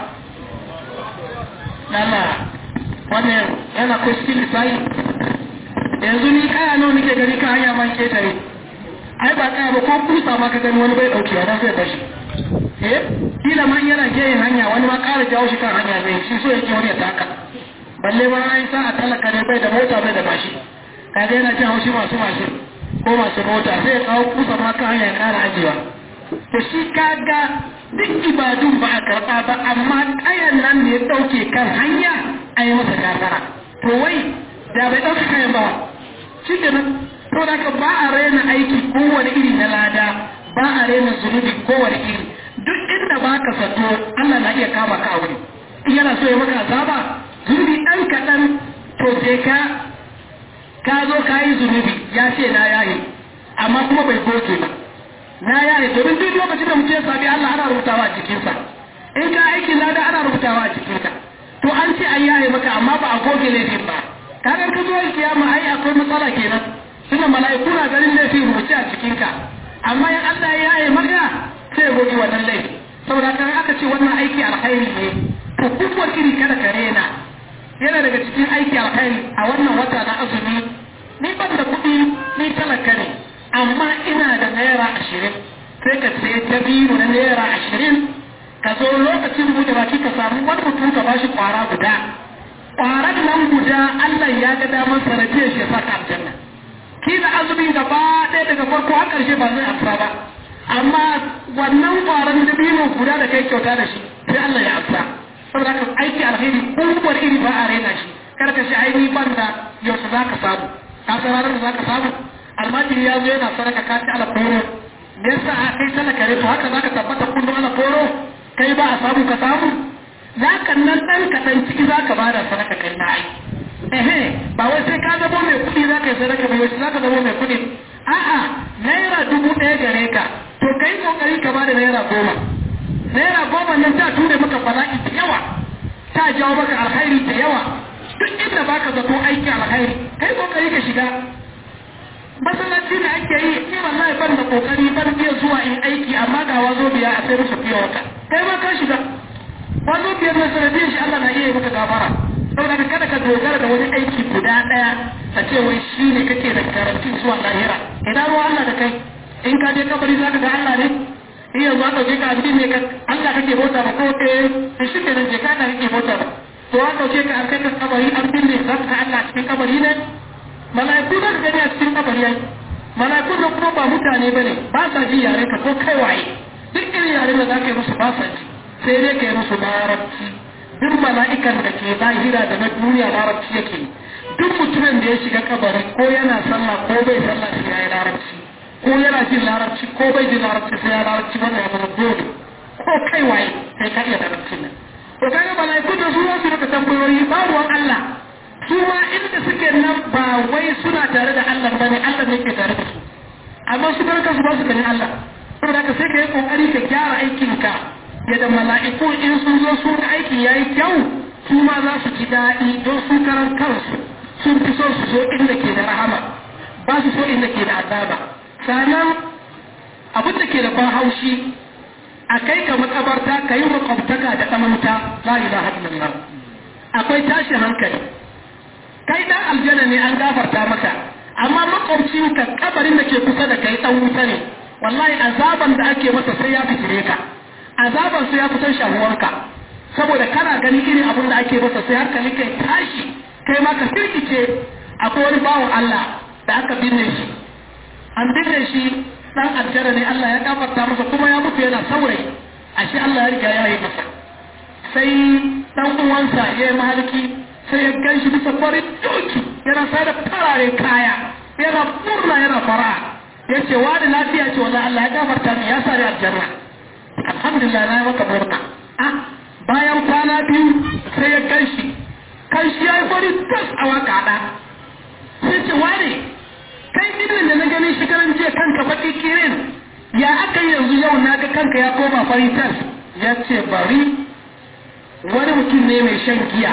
lalla wannan yana ko still sai yanzu ni kaya nawa nake gani kan hanya man ketare ai ba kaya ba ko kusa ma ka gani wani bai ɗauke ya zai bashi eh kila ma yana geyin hanya wani ma ƙara jawo shi kan hanya zai shi so yake wani ya taka balle ma an sa a talaka ne bai da mota bai da mashi kaga yana jin haushi masu mashin ko masu mota sai ya kawo kusa ma kan hanya kara ajiyewa to shi kaga duk ibadun ba a karɓa ba amma kayan nan da ya ɗauke kan hanya a yi masa gafara to wai da bai ɗauke kayan ba shi ke nan to da ka ba a raina aiki kowane iri na lada ba a raina zunubi kowane iri duk inda ba ka zato Allah na iya kama ka a wuri in yana so ya maka azaba zunubi ɗan kaɗan to sai ka ka zo ka yi zunubi ya ce na yaye amma kuma bai goge ba na yaye domin duk lokacin da mutum ya sami Allah ana rubutawa a cikinsa in ka aiki lada ana rubutawa a cikinka to an ce an yaye maka amma ba a goge laifin ba kaga ka zo kiyama ai akwai matsala kenan tunda mala'iku na ganin laifin rubuce a cikinka amma in Allah ya yaye maka sai ya goge wannan laifi saboda kan aka ce wannan aiki alkhairi ne to kuwar iri kada ka rena yana daga cikin aiki alkhairi a wannan wata na azumi ni ban da kuɗi ni talaka ne amma ina da naira ashirin sai ka sai dabino na naira ashirin ka zo lokacin buɗe baki ka samu wani mutum ka bashi kwara guda kwarar nan guda Allah ya ga damar sanadiyar shi ya saka aljanna kila azumin gaba ɗaya daga farko har ƙarshe ba zai amsa ba amma wannan kwaran dabino guda da kai kyauta da shi sai Allah ya amsa saboda haka aiki alheri kowane iri ba a raina shi kar ka shi aini ban da yaushe za ka samu ka san ranar da za ka samu almajiri ya zo yana sadaka ka ci alaforo me yasa a kai talaka ne to haka za ka tabbata kullum alaforo kai ba a samu ka samu za ka nan ɗan kaɗan ciki za ka bada sadaka kai na ai ehe ba wai sai ka zama mai kuɗi za ka yi sadaka ba yaushe za ka zama mai kuɗi a'a naira dubu ɗaya gare ka to kai kokari ka bada naira goma naira goma nan ta ture maka bala'i da yawa ta jawo maka alkhairi da yawa duk inda baka zato aiki alkhairi kai kokari ka shiga masallaci da ake yi ni wallahi ban da kokari ban iya zuwa in aiki amma ga wazo biya a sai musu fiye wata kai ma ka shiga wazo biyar na sanadiyar shi Allah na iya maka gafara saboda kada ka dogara da wani aiki guda daya a ce wai shi ne kake da garanti zuwa lahira ina ruwa Allah da kai in ka je kabari za ka ga Allah ne in yanzu aka je ka abin ne ka Allah kake bauta ba ko eh to shi kenan je ka Allah kake bauta ba to an dauke ka an kai ka kabari an binne za ka ga Allah cikin kabari ne mala'iku za ka gani a cikin kabari ai mala'iku da kuma ba mutane bane ba sa ji yare ka ko kai waye duk irin yare da za ka yi musu ba sa ji sai dai ka yi musu larabci duk mala'ikan da ke lahira da na duniya larabci yake duk mutumin da ya shiga kabari ko yana sallah ko bai sallah shi ya yi larabci ko yana jin larabci ko bai jin larabci sai ya larabci wannan ya zama dole ko kai waye sai ka iya larabci nan to kaga mala'iku da su wasu rika tambayoyi ba ruwan Allah su ma inda suke nan ba wai suna tare da Allah bane Allah ne ke tare da su amma su barka su ba su ganin Allah saboda ka sai ka yi kokari ka gyara aikinka yadda mala'iku in sun zo su ga aiki yayi kyau su ma za su ji daɗi don su karan kansu sun fi so su zo inda ke da rahama ba su so inda ke da azaba sannan abin da ke da ban haushi a kai ka makabarta ka yi makwabtaka da ɗamanta la ilaha illallah akwai tashin hankali kai dan aljanna ne an gafarta maka amma makwabcin ka kabarin da ke kusa da kai dan wuta ne wallahi azaban da ake masa sai ya fitire ka azaban sai ya kusan shahuwarka saboda kana ganin irin abin da ake masa sai hankali kai tashi kai ma ka firkice akwai wani bawan Allah da aka binne shi an binne shi dan aljanna ne Allah ya gafarta masa kuma ya mutu yana saurayi ashe Allah ya riga ya yi masa sai dan uwansa ya yi mahalki sai ya gan shi bisa farin doki yana sai da farare kaya yana murna yana fara ya ce wani lafiya ce wanda Allah ya gafarta min ya sa ni aljanna alhamdulillah na yi maka murna ah bayan kwana biyu sai ya gan shi kan shi ya yi farin tas a waka ɗa sai ce wani kai dinnan da na gani shi karan jiya kanka baki kirin ya aka yanzu yau na ga kanka ya koma fari tas ya ce bari wani mutum ne mai shan giya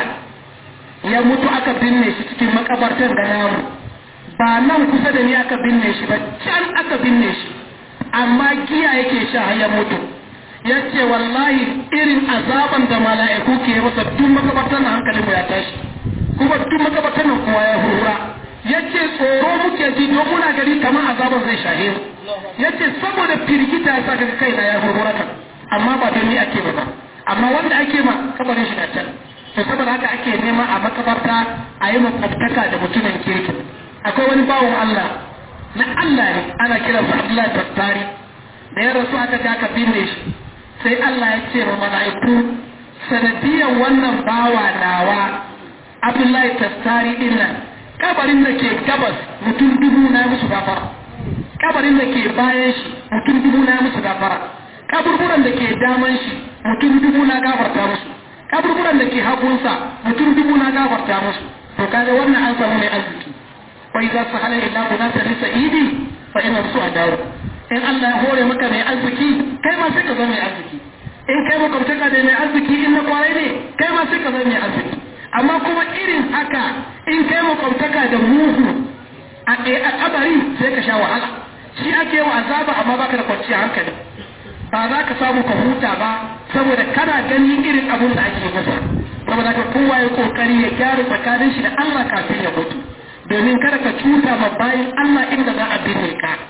ya mutu aka binne shi cikin makabartar da namu ba nan kusa da ni aka binne shi ba can aka binne shi amma giya yake sha har ya mutu ya ce wallahi irin azaban da mala'iku ke masa duk makabartar na hankalin ya tashi kuma duk makabartar nan kowa ya hurra ya ce tsoro muke ji don muna gari kamar azaban zai shahe mu ya ce saboda firgita ya sa kai na ya hurra kan amma ba don ni ake ba ba amma wanda ake ma kabarin shi na can to saboda haka ake nema a makabarta a yi makwabtaka da mutumin kirki akwai wani bawon Allah na Allah ne ana kiransa Abdullahi Tattari da ya rasu aka ga aka binne shi sai Allah ya ce wa mala'iku sanadiyan wannan bawa nawa Abdullahi Tattari din nan kabarin da ke gabas mutum dubu na musu gafara kabarin da ke bayan shi mutum dubu na musu gafara kaburburan da ke daman shi mutum dubu na gafarta musu kaburburan da ke hagunsa mutum dubu na gafarta musu to kaga wannan an samu mai arziki wa idza sahala illa bunasa li sa'idi fa inna su adaru in Allah ya hore maka mai arziki kai ma sai ka zama mai arziki in kai makwabtaka da mai arziki in na kwarai ne kai ma sai ka zama mai arziki amma kuma irin haka in kai makwabtaka da mugu a a kabari sai ka sha wahala shi ake wa azaba amma baka da kwanciyar hankali ba za ka samu ka huta ba saboda kana gani irin abun da ake masa saboda ka kowa ya kokari ya gyara tsakanin shi da Allah kafin ya mutu domin kada ka cuta ma bayan Allah inda za a binne ka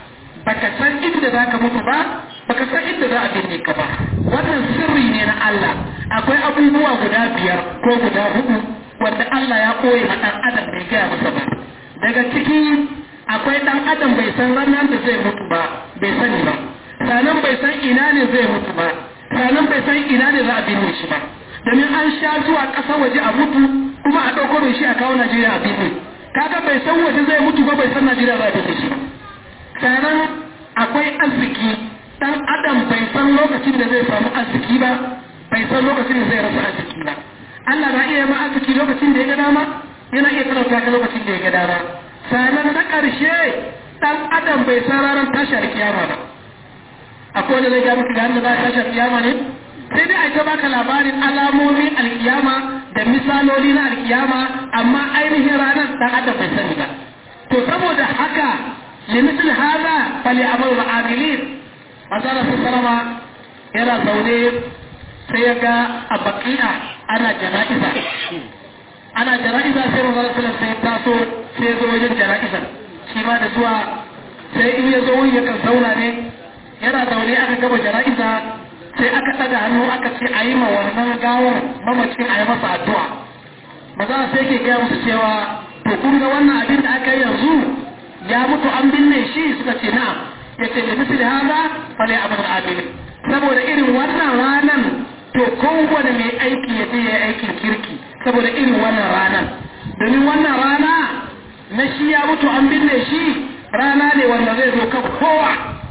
baka san inda za ka mutu ba baka san inda za a binne ka ba wannan sirri ne na Allah akwai abubuwa guda biyar ko guda hudu wanda Allah ya koye ma dan adam bai gaya masa ba daga ciki akwai dan adam bai san ranar da zai mutu ba bai sani ba sanan bai san ina ne zai mutu ba sanan bai san ina ne za a binne shi ba domin an sha zuwa ƙasar waje a mutu kuma a ɗauko mai shi a kawo Najeriya a binne kaga bai san waje zai mutu ba bai san Najeriya za a binne shi ba sanan akwai arziki dan adam bai san lokacin da zai samu arziki ba bai san lokacin da zai rasa arziki ba Allah na iya ma arziki lokacin da ya ga dama yana iya talauta ka lokacin da ya ga dama sanan na ƙarshe dan adam bai san ranar tashar kiyama ba akwai wanda zai ga maka ga za a tashar kiyama ne sai dai a ta baka labarin alamomin alkiyama da misaloli na alkiyama amma ainihin ranar dan adam bai sani ba to saboda haka لمثل هذا فليعمل العاملين manzara su salama yana zaune sai ya ga a baki'a ana jana'iza ana jana'iza sai manzara su sai ya taso sai ya zo wajen jana'iza shi ma da zuwa sai in ya zo wuri ya kan zauna ne yana zaune aka gaba jana'iza sai aka ɗaga hannu aka ce a yi ma wannan gawar mamacin a yi masa addu'a maza sai ke gaya musu cewa to kun ga wannan abin da aka yi yanzu ya mutu an binne shi suka ce na'am ya ce da misali haza fale abin amili saboda irin wannan ranan to kowane mai aiki ya je ya aikin kirki saboda irin wannan ranan domin wannan rana na shi ya mutu an binne shi rana ne wanda zai zo kan kowa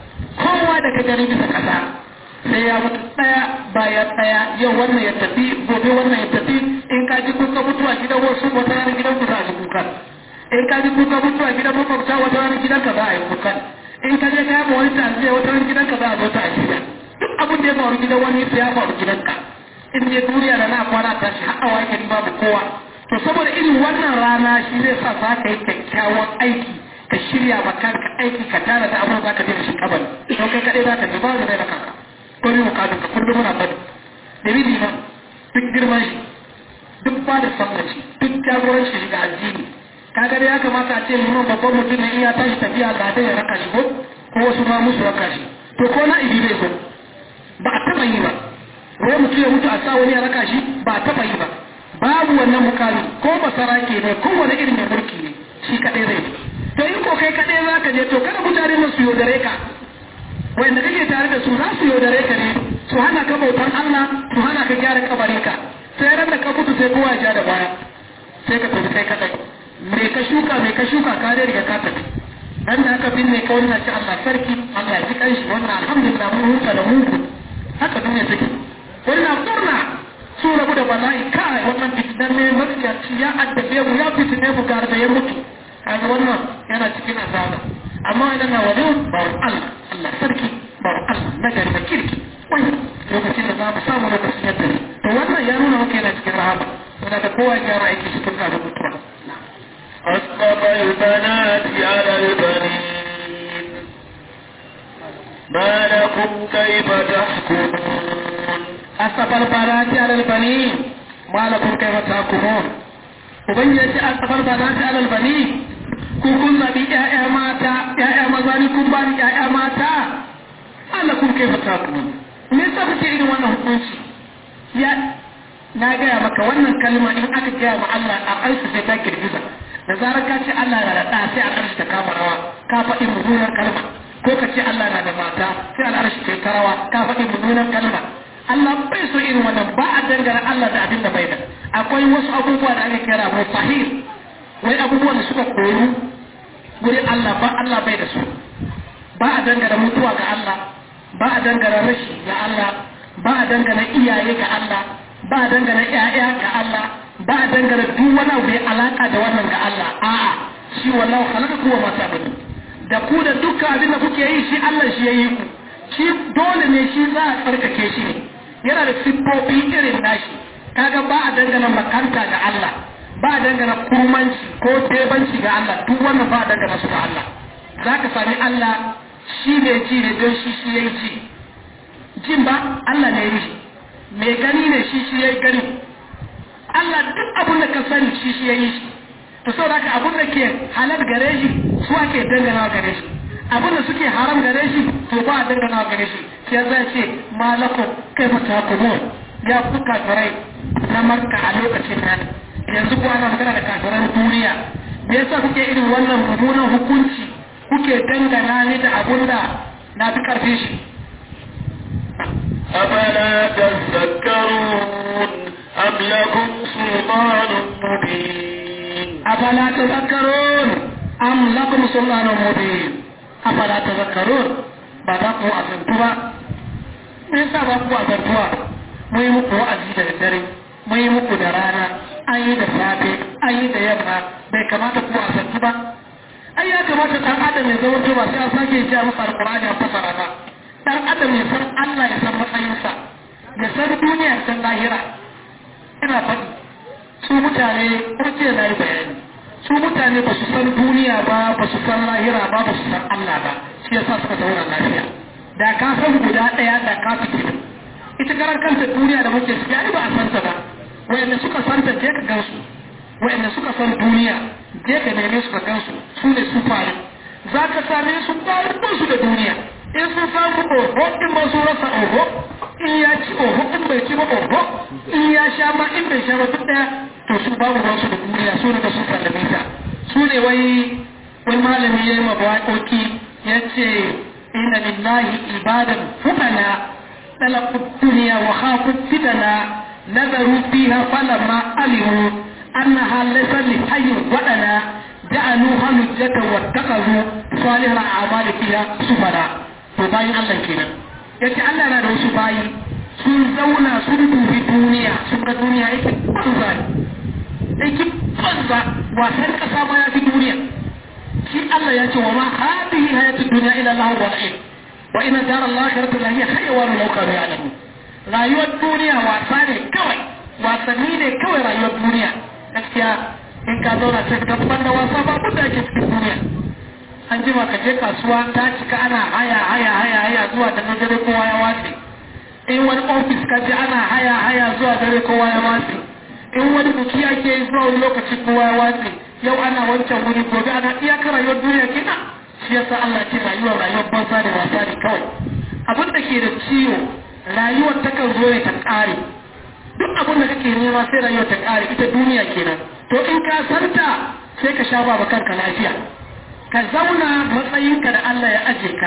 kowa daga gari bisa kasa sai ya mutu ɗaya bayan ɗaya yau wannan ya tafi gobe wannan ya tafi in ka ji kuka mutuwa gidan wasu wata ranar gidan ku za a ji kukan in ka ji kuka mutuwa gidan makwabta wata ranar gidan ka za a yi kukan in ka je ka yaba wani tanziya wata ranar gidan ka za a zo ta ajiya duk abin da ya faru gidan wani sai ya faru gidan ka in je duniya da na kwana ta shi har awa yake babu kowa to saboda irin wannan rana shi zai sa za ka yi kyakkyawan aiki ka shirya ma kanka aiki ka tara da abin za ka je da shi kabari don kai kaɗai za ka je ba da da kanka ko ne bukatun ka kullum muna bari da bibi ba duk girman shi duk ba da sallar shi duk jagoranci shi ga addini kaga dai ya kamata a ce liman babban mutum ne in ya tashi tafiya ga dai ya raka shi ko ko wasu ma musu raka shi to ko na ibi bai zo ba a taba yi ba wai mutum ya mutu a sa wani ya raka shi ba a taba yi ba babu wannan mukami ko basara ke ne ko wani irin mai mulki ne shi kadai zai to in ko kai kadai za ka je to kada mutane masu yaudare ka wanda kake tare da su za su yaudare ka ne su hana ka bautan Allah su hana ka gyara kabarin ka sai ran da ka mutu sai kowa ya ja da baya sai ka tafi kai kadai me ka shuka me ka shuka ka dai riga ka tafi dan da aka binne ka wannan ci Allah sarki Allah ya ji kanshi wannan alhamdulillah mun huta da mu haka duniya take wannan murna su rabu da bala'i kai wannan fitinan ne matsiyaci ya addabe mu ya fitine mu gar da ya mutu kaga wannan yana cikin azaba amma idan na wajen bawon Allah Allah sarki bawon Allah na gari da kirki wai lokacin da za mu samu lokacin yadda ne to wannan ya nuna muke yana cikin rahama yana da kowa ya gyara aiki shi tun kafin mutuwa أسقط البنات على البنين ما لكم كيف تحكمون أسقط البنات على البنين ما لكم كيف تحكمون ubangiji asafar ba za ta alal bani ku kun zabi ƴaƴa mata ƴaƴa maza ni kun ba ni ƴaƴa mata Allah kun kai fata ku me yasa kuke irin wannan hukunci ya na gaya maka wannan kalma in aka gaya ma Allah a ƙarshe sai ta girgiza da zarar ka ce Allah na da ɗa sai a ƙarshe ta kama rawa ka faɗi mummunan kalma ko ka ce Allah na da mata sai al'arshi ta ta rawa ka faɗi mummunan kalma Allah bai so irin wannan ba a dangana Allah da abin da bai da akwai wasu abubuwa da ake kira mustahil wai abubuwan da suka koyu gurin Allah ba Allah bai da su ba a dangana mutuwa ga Allah ba a dangana rashi ga Allah ba a dangana iyaye ga Allah ba a dangana ƴaƴa ga Allah ba a dangana duk wani abu ya alaka da wannan ga Allah a'a shi wallahu khalaqa kuwa ma ta'budu da ku da dukkan abin da kuke yi shi Allah shi yayi ku shi dole ne shi za a tsarkake shi ne yana da siffofi irin nashi kaga ba a dangana makanta ga Allah ba a dangana kurmanci ko tebanci ga Allah duk wannan ba a dangana su ga Allah za ka sami Allah shi ne ji ne don shi shi ya yi ji jin ba Allah ne yi mai gani ne shi shi ya yi gani Allah duk abin da ka sani shi shi ya yi shi to sau da abin da ke halar gare shi su ake dangana gare shi abin da suke haram gare shi to ba a dangana gare shi sai zai ce malakun kai mata kuma ya ku kafirai na marka a lokacin nan yanzu ku ana magana da kafiran duniya me yasa kuke irin wannan mummunan hukunci kuke dangana ni da abun da na fi karfe shi أفلا تذكرون أم لكم سلطان مبين أفلا تذكرون أم لكم سلطان مبين أفلا تذكرون بدأكم أسنتوا me yasa ba ku azantuwa mu yi muku wa'azi da daddare mu yi muku da rana an yi da safe an yi da yamma bai kamata ku azantu ba ai ya kamata dan adam ya zama ba sai an sake ji masa alqur'ani a fasara ba dan adam ya san Allah ya san matsayinsa ya san duniya ya san lahira ina faɗi su mutane kurce na yi bayani su mutane ba su san duniya ba ba su san lahira ba ba su san Allah ba shi yasa suka zauna lafiya da ka san guda ɗaya da ka fi ita karar kanta duniya da muke ciki ai ba a santa ba wayanda suka santa je ka gansu wayanda suka san duniya je ka neme su ka gansu su ne su fari za ka same su bayan su da duniya in sun samu oho in ba su rasa oho in ya ci oho in bai ci ba oho in ya sha ma in bai sha ba duk daya to su babu ruwansu da duniya su ne da sun sallame ta su ne wai wani malami ya yi mabawaƙoƙi ya ce inna lillahi ibadan fukana talaku duniya wa khafu fitana nazaru fiha falamma alimu annaha laysa li hayyin wadana ja'aluha hujjata wattaqazu salihal a'mali fiha sufara to bayin Allah kenan yace Allah na da wasu bayi sun zauna sun dubi duniya sun ga duniya yake banza yake banza wasan kasa ma ya fi duniya shi Allah ya ce wa ma hadhihi hayatud dunya ila Allah wa la'ib wa inna dar al-akhirati la hiya hayawan law kanu ya'lamun rayuwar duniya wasa ne kawai wasanni ne kawai rayuwar duniya gaskiya in ka zauna sai ka da wasa ba mun da ake cikin duniya an jima ka je kasuwa ta cika ana haya haya haya haya zuwa da na dare kowa ya watse in wani ofis ka je ana haya haya zuwa dare kowa ya watse in wani buki ake yi zuwa wani lokaci kowa ya watse yau ana wancan wuri gobe ana iyakar rayuwar duniya kenan shi yasa Allah ce rayuwar rayuwar banza da wasa ne kawai abin da ke da ciwo rayuwar takan zo ne ta ƙare duk abin da kake nema sai rayuwar ta ƙare ita duniya kenan to in ka santa sai ka sha ba kanka lafiya ka zauna matsayinka da Allah ya aje ka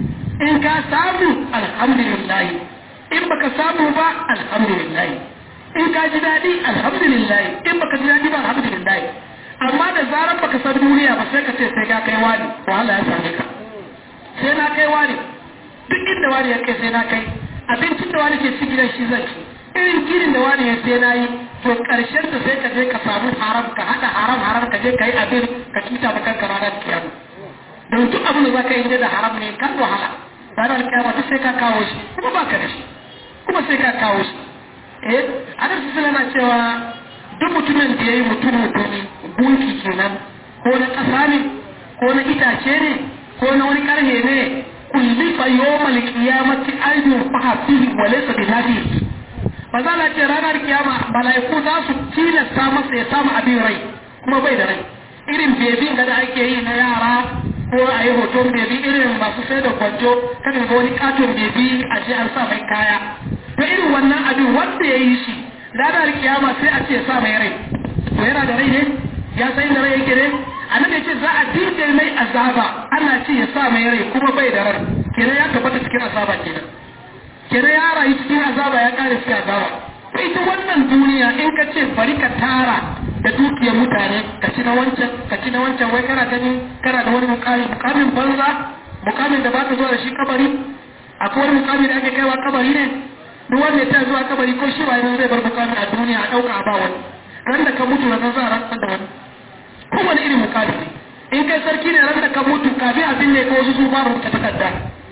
in ka samu alhamdulillah in baka samu ba alhamdulillah in ka ji daɗi alhamdulillah in baka ji daɗi ba alhamdulillah amma da zarar baka san duniya ba sai ka ce sai ka kai wani wahala ya same ka sai na kai wani duk inda wani ya kai sai na kai abincin da wani ke ci gidan shi zan ci irin girin da wani ya sai na yi to karshen da sai ka je ka samu haram ka hada haram haram ka je ka yi abin ka cuta ba kanka ranar kiyama don duk abin da za ka yi da haram ne kan wahala ranar kiyama ta sai ka kawo shi kuma ba ka da shi kuma sai ka kawo shi eh adar su na cewa duk mutumin da ya yi mutum mutumi gunki kenan ko na ƙasa ne ko na itace ne ko na wani ƙarhe ne kulli fa yawmal qiyamati aydun fa fihi wa laysa bi nafihi ba za a ce ranar kiyama mala'iku za su tilasta masa ya samu abin rai kuma bai da rai irin bebin da ake yi na yara ko a yi hoton bebi irin masu sai da kwanjo kan ga wani katon bebi a ce an sa mai kaya to irin wannan abin wanda ya yi shi ranar kiyama sai a ce sa mai rai to yana da rai ne ya san da rai yake ne a nan ce za a dinga mai azaba ana ce ya sa mai rai kuma bai da rai kenan ya tabbata cikin azaba kenan kenan ya rayu cikin azaba ya kare cikin azaba sai ita wannan duniya in ka ce bari ka tara da dukiyar mutane ka ci na wancan ka ci na wancan wai kana gani kana da wani mukami mukamin banza mukamin da baka zuwa da shi kabari akwai wani mukami da ake kaiwa kabari ne duk wanda ya zuwa kabari ko shi ba yanzu zai bar mukamin a duniya a dauka a ba wani ran da ka mutu na za a rantsar da wani kowane irin mukami ne in kai sarki ne ran da ka mutu kafin abin ne ko wasu su ba rubuta takarda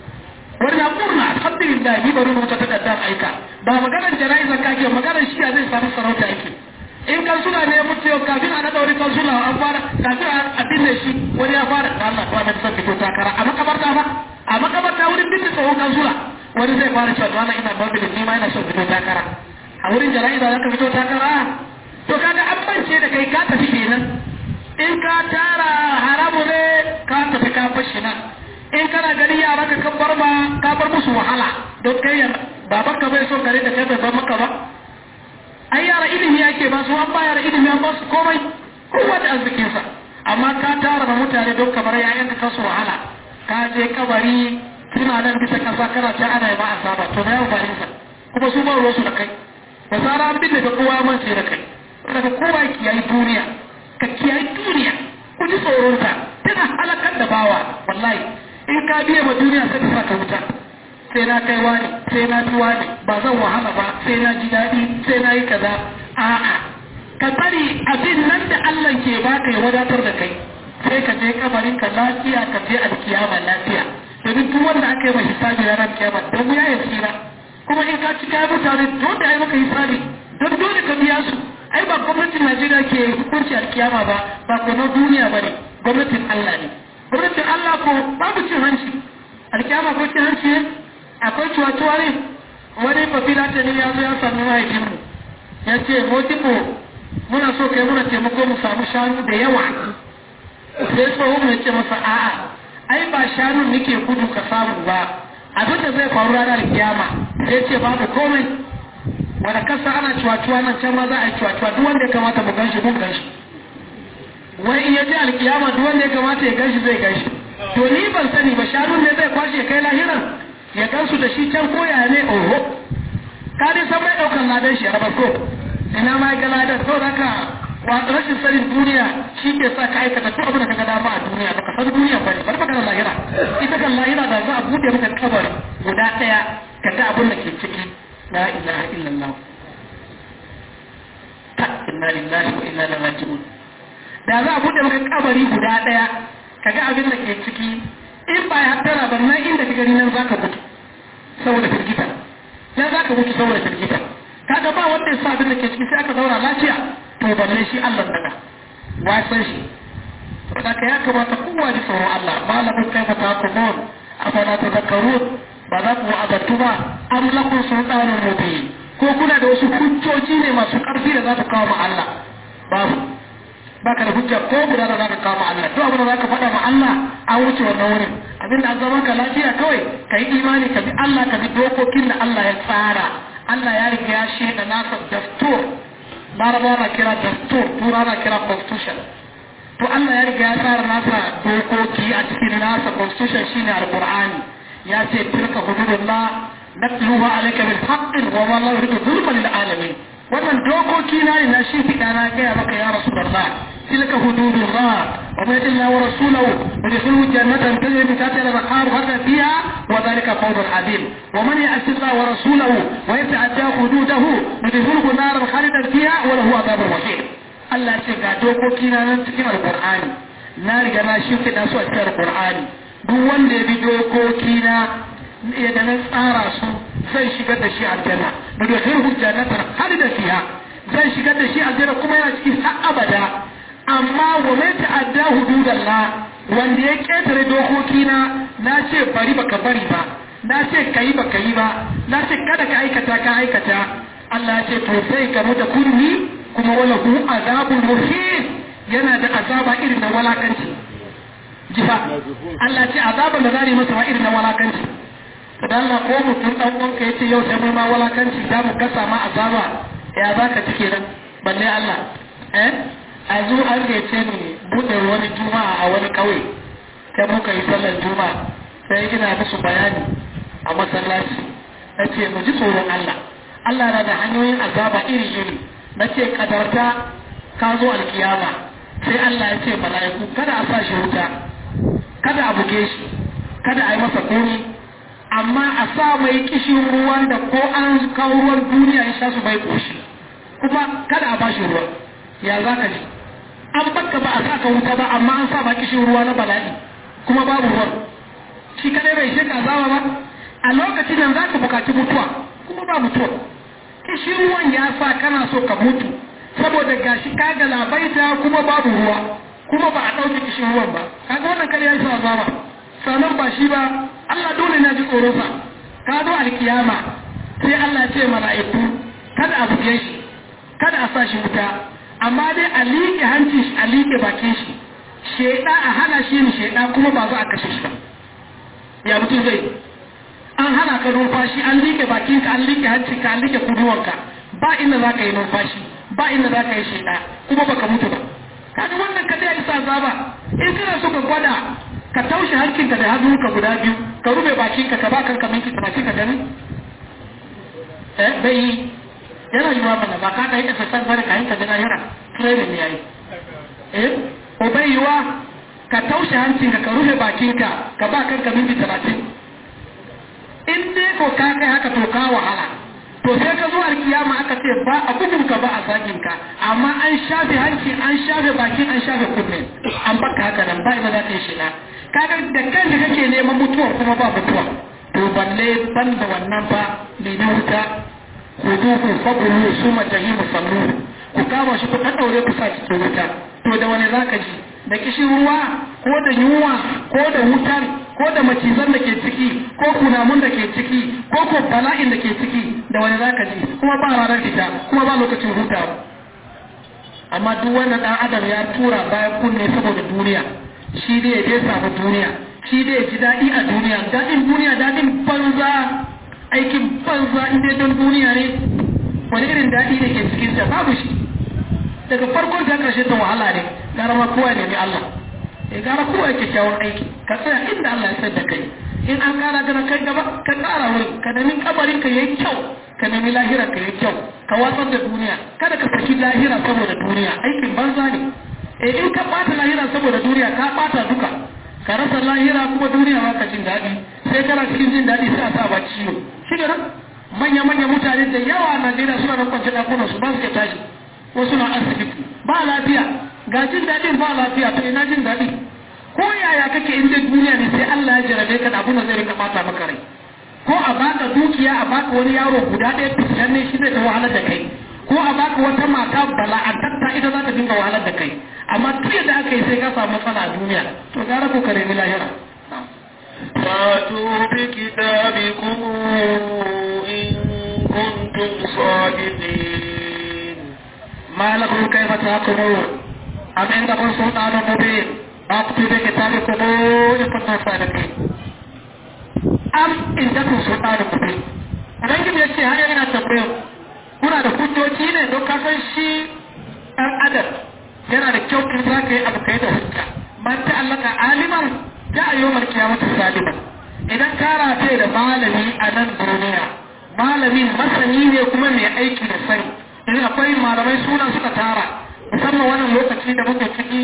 wanda murna alhamdulillah ni bari rubuta takardar aika ba maganar jana'izar kake maganar shi zai samu sarauta yake in kansula ne ya mutu yau kafin a naɗa wani kansula an fara kafin a binne shi wani ya fara da Allah kuma zan fito takara a makabarta ba a makabarta wurin binne tsohon kansula wani zai fara cewa Allah ina babu ni ma ina son fito takara a wurin jana'iza zaka fito takara to kaga an bance da kai ka tafi kenan in ka tara haramu ne ka tafi ka fashi nan in bar ma ka bar musu wahala don kai baban ka bai so kare da kai bai bar maka ba ai yara ilimi yake ba su an ba yara ilimi an ba su komai kowa da arzikinsa amma ka tara da mutane don kamar yayan ka kasu wahala ka je kabari suna nan bisa kasa kana ta ana yi ma azaba to na yau ba sa kuma su ba ruwansu da kai da zara an binne da kowa man sai da kai daga kowa kiyayi duniya ka kiyayi duniya ku ji tsoronta tana halakar da bawa wallahi in ka biya ma duniya sai ka sa ka wuta sai na kai wani sai na fi wani ba zan wahala ba sai na ji daɗi sai na yi kaza a'a ka bari abin nan da Allah ke baka ya wadatar da kai sai ka je kabarin ka lafiya ka je alkiyama lafiya domin duk wanda aka yi ma hisabi ranar kiyama don ya yi tsira kuma in ka ci kayan mutane dole a yi maka hisabi don dole ka biya su ai ba gwamnatin Najeriya ke hukunci alkiyama ba ba ko na duniya ba ne gwamnatin Allah ne gwamnatin Allah ko babu cin hanci alkiyama ko cin hanci ne akwai cuwa-cuwa ne wani fafila ta ne ya zo ya sami mahaifinmu ya ce motibo muna so kai muna taimako mu samu shanu da yawa sai tsohon mai ce masa a'a ai ba shanun nake gudu ka samu ba abin da zai faru ranar kiyama sai ce babu komai wanda kasa ana cuwa-cuwa nan can ma za a yi cuwa-cuwa duk wanda ya kamata mu ganshi mun ganshi wai in ya je alkiyama duk wanda ya kamata ya ganshi zai ganshi to ni ban sani ba shanun ne zai kwashe kai lahiran ya gansu da shi can koya ne oho ka dai san mai daukan ladan shi a rabar ko ina ma ga ladan to haka wa rashin sanin duniya shi ke sa ka aikata duk abin da kaga dama a duniya baka san duniya ba ne bari magana lahira ita kan lahira da za a bude maka kabar guda daya ka ga abin da ke ciki la ilaha illallah ta inna lillahi wa inna ilaihi raji'un da za a bude maka kabari guda daya ka ga abin da ke ciki in ba ya tara ba nan inda ka gani nan zaka mutu saboda firgita ya zaka mutu saboda firgita kaga ba wanda ya sa abin da ke ciki sai aka zauna lafiya to balle shi Allah daga wasan shi saboda ya kamata kowa ji tsoron Allah malamin kai fa takumun afala tadhakkarun ba za ku azattu ba am lakum sultanun mubin ko kuna da wasu hujjoji ne masu karfi da za ku kawo ma Allah babu baka da hujja ko guda da zaka kawo Allah to abin da zaka faɗa ma Allah an wuce wannan wurin abin da an zama ka lafiya kawai ka yi imani ka bi Allah ka bi dokokin da Allah ya tsara Allah ya riga ya shaida nasa dastur larabawa na kira dastur tura na kira constitution to Allah ya riga ya tsara nasa dokoki a cikin nasa constitution shine alqur'ani ya ce tilka hududullah natluha alayka bil haqqin wa ma la yuridu zulman lil alamin wannan dokoki na ne na shi fiɗa na gaya maka ya rasu da Allah tilka hududullah wa man yati wa rasulahu wa yadkhulu jannatan tajri min tahtiha al-anhar hada fiha wa dhalika fawzun azim wa man ya'si Allah wa rasulahu wa yata'adda hududahu yadkhulu naran khalidan fiha wa lahu adhabun wahid Allah ce ga dokoki na nan cikin alqur'ani na riga na shi fiɗa su a cikin alqur'ani duk wanda ya bi dokoki na yadda na tsara su zai shigar da shi aljanna da dokar hujjanatar har da fiha zai shigar da shi aljanna kuma yana cikin har abada amma wa mai ta'adda hududallah wanda ya ketare dokoki na na ce bari baka bari ba na ce kayi baka yi ba na ce kada ka aikata ka aikata Allah ya ce to sai ka muta kunni kuma wala hu azabul muhin yana da azaba irin na walakanci jifa Allah ce azaban da zari masa irin na walakanci da Allah ko mutum dan uwanka yace yau sai mai ma walakanci za mu gasa ma azaba ya za ka cike nan balle Allah eh a zo an gaice ni buɗe wani juma'a a wani ƙauye sai muka yi sallar juma'a sai ina musu bayani a masallaci na ce mu ji tsoron Allah Allah na da hanyoyin azaba iri-iri na ce kadarta ka zo alkiyama sai Allah ya ce mala'iku kada a sa shi wuta kada a buge shi kada a yi masa komi amma a sa mai kishin ruwan da ko an kawo ruwan duniya ya sha su bai koshi kuma kada a bashi ruwa ya za ka ji an baka ba a sa ka wuta ba amma an sa ba kishin ruwa na bala'i kuma babu ruwan shi kadai bai shi kazawa ba a lokacin nan za ka bukaci mutuwa kuma ba mutuwa kishin ruwan ya sa kana so ka mutu saboda gashi ka ga labaita kuma babu ruwa kuma ba a ɗauki kishin ruwan ba kaga wannan kar ya yi sa azaba sanan ba shi ba Allah dole na ji tsoronsa ka zo alkiyama sai Allah ce mala'iku kada a buge shi kada a sa shi wuta amma dai a liƙe hanci shi a liƙe bakin shi sheda a hana shi yin sheda kuma ba za a kashe shi ba ya mutum zai an hana ka numfashi an liƙe bakinka an liƙe hancinka an liƙe kuduwanka ba inda za ka yi numfashi ba inda za ka yi shida kuma baka mutu ba kaga wannan ka dai isa zaba in kana so ka gwada ka taushe hancinka da hannunka guda biyu ka rufe bakinka ka ba kanka minti talatin ka gani eh bai yi yana yiwa mana ba ka kai exercise bane ka hinka gana yana training ne yayi eh ko bai yiwa ka taushe hancinka ka rufe bakinka ka ba kanka minti talatin in dai ko ka kai haka to ka wahala to sai ka zo alkiyama aka ce ba a bugun ka ba a zagin ka amma an shafe hanci an shafe baki an shafe kunne an baka haka nan ba ina za ta yi shiga kaga da kanka kake neman mutuwa kuma ba mutuwa to balle ban da wannan ba ne na wuta ku duku fabulu su majahimu sallu ku kama shi ku ɗaɗɗaure ku sa cikin wuta to da wani za ka ji da kishin ruwa ko da yunwa ko da wutar ko da macizan da ke ciki ko kunamun da ke ciki ko ko bala'in da ke ciki da wani zaka ji kuma ba ranar fita kuma ba lokacin hutawa amma duk wannan dan adam ya tura bayan kunne saboda duniya shi dai ya samu duniya shi dai ya ji daɗi a duniya daɗin duniya daɗin banza aikin banza in dai don duniya ne wani irin daɗi da ke cikin ta babu shi daga farkon ta ƙarshe ta wahala ne gara ma kowa ne Allah ya gara kowa ya kyakkyawan aiki ka tsaya inda Allah ya sayar da kai in an kara gana kai gaba ka kara wurin ka nemi kabarin ka yayi kyau ka nemi lahira ka yayi kyau ka watsar da duniya kada ka saki lahira saboda duniya aikin banza ne eh in ka bata lahira saboda duniya ka bata duka ka rasa lahira kuma duniya ba ka jin daɗi sai kana cikin jin daɗi sai a sa ba ciwo shi ne manya manya mutane da yawa a Najeriya suna nan kwance ɗakunan su ba su ke tashi wasu na asibiti ba lafiya ga jin daɗin ba lafiya to ina jin daɗi ko yaya kake inda duniya ne sai Allah ya jarabe ka da abun da zai rika bata maka rai ko a baka dukiya a baka wani yaro guda ɗaya fitilan ne shi zai ta wahalar da kai ko a baka wata mata bala'antatta ita za ta dinga wahalar da kai amma duk yadda aka yi sai ka samu matsala a duniya to gara ko ka nemi lahira فاتوا بكتابكم إن كنتم صادقين ما لكم كيف تحكمون أم عندكم سلطان مبين أقتل بكتابكم إن كنتم صادقين أم عندكم سلطان مبين Ubangiji ya ce har yana tambayar kuna da hujjoji ne don ka san shi ɗan adam yana da kyau in za ka yi abu kai da hujja man ta allaka aliman ta a yau malkiya mata saliman idan ka rafe da malami a nan duniya malamin masani ne kuma mai aiki da sani idan akwai malamai suna suka tara musamman wannan lokaci da muke ciki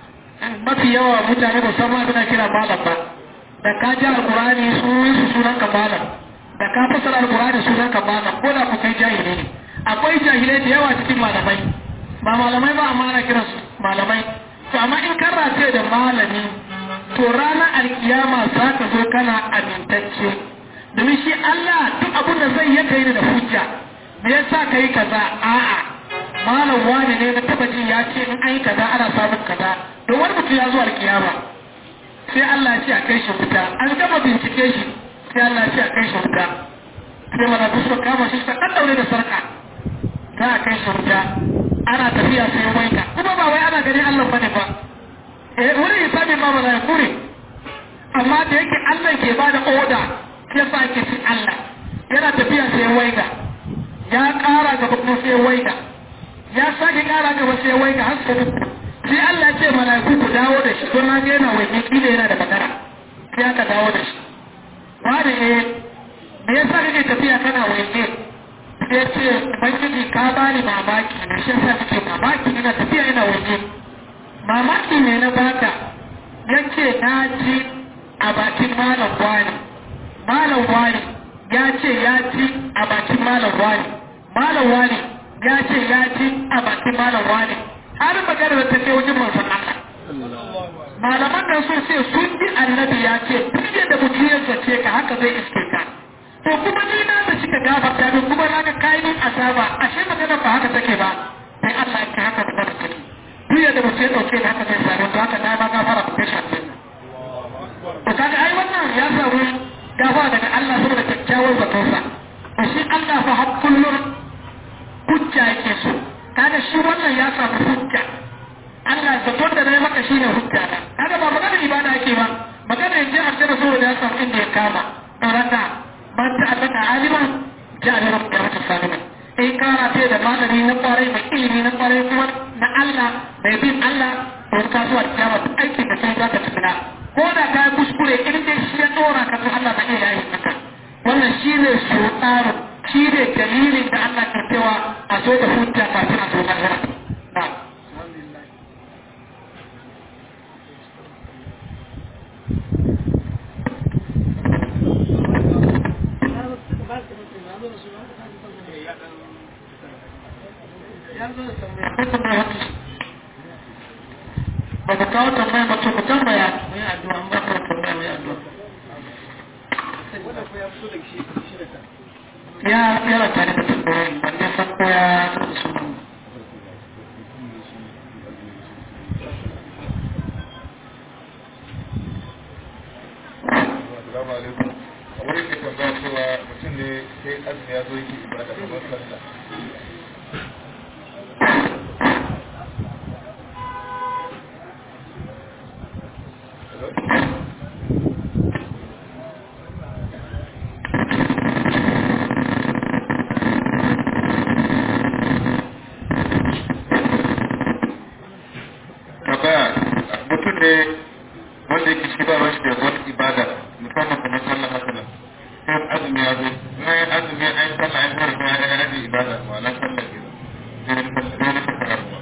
mafi yawa mutane ba san abin da kira malam ba da ka ji alkurani sunan su sunan ka malam da ka fasara alkurani sunan ka malam ko da ku kai jahili ne akwai jahilai da yawa cikin malamai ba malamai ba amma ana kiran su malamai to amma in kan race da malami to ranar alkiyama za ka zo kana amintacce domin shi Allah duk abin da zai yaka yi da hujja me yasa ka yi kaza a'a malam wani ne na taba ji ya ce in an yi kaza ana samun kaza don wani mutum ya zo alkiyama sai Allah ya ce a kai shi wuta an gama bincike shi sai Allah ya ce a kai shi wuta sai mana suka kama shi suka ɗaɗɗaure da sarka za a kai shi wuta ana tafiya sai waika kuma ba wai ana ganin Allah bane ba eh wurin hisabin ma ba za ya kure amma da yake Allah ke ba da oda sai sa ake cin Allah yana tafiya sai waika ya ƙara gaba kuma sai waika ya sake ƙara gaba sai waika har sai sai Allah ce mala'iku ku dawo da shi don na ga yana waje kila yana da magana sai aka dawo da shi wani ne me yasa kake tafiya kana waje sai ce ubangiji ka bani mamaki ne shi yasa kake mamaki ina tafiya ina waje mamaki ne na baka yace na ji a bakin malam wani malam wani ya ce ya ci a bakin malam wani malam wani ya ce ya ci a bakin malam wani har magana ta kai wajen manzon Allah malaman nan sun ce sun bi annabi ya ce duk yadda mutum ya zace ka haka zai iske ka to kuma ni na da cika gafarta min kuma na ga kai min azaba ashe magana ba haka take ba sai Allah ya haka da take duk yadda mutum ya dauke da haka zai samu to haka na ma gafara ku kai shi to kaga ai wannan ya samu gafara daga Allah saboda kyakkyawar zatonsa to shi Allah fa har kullum hujja yake so kaga shi wannan ya samu hujja Allah zaton da nayi maka shine hujja da kaga ba magana ibada yake ba magana yanzu a cikin saboda ya samu inda ya kama raka man ta'allaka aliman ja'ala lahu qiyamatan saliman in kana ce da malami na kwarai mai ilimi na kwarai kuma na Allah mai bin Allah to ka zuwa kiyama duk aikin da kai za ka tsina ko da ka yi kuskure in dai shi ya dora ka to Allah na iya yayi maka wannan shi ne sultanu shi ne dalilin da Allah ke cewa a so da hujja kafin a so lahira na'am ba ka kawo tambaya ba to ku tambaya mu yi addu'a ba ka tambaya mu yi addu'a ya yana tare da tambayoyin ban dai san ko ya su Assalamu alaikum. Wani ke tambaya cewa mutum ne sai azumi ya zo yake ibada kamar sallah. Tambaya mutum ne wanda yake shi ba shi da wani ibada musamman kamar sallah haka nan sai azumi ya zo na yin azumi an yi sallah an fara kuma ya rage ibada ma'ana sallah ke sai wani fasara kuma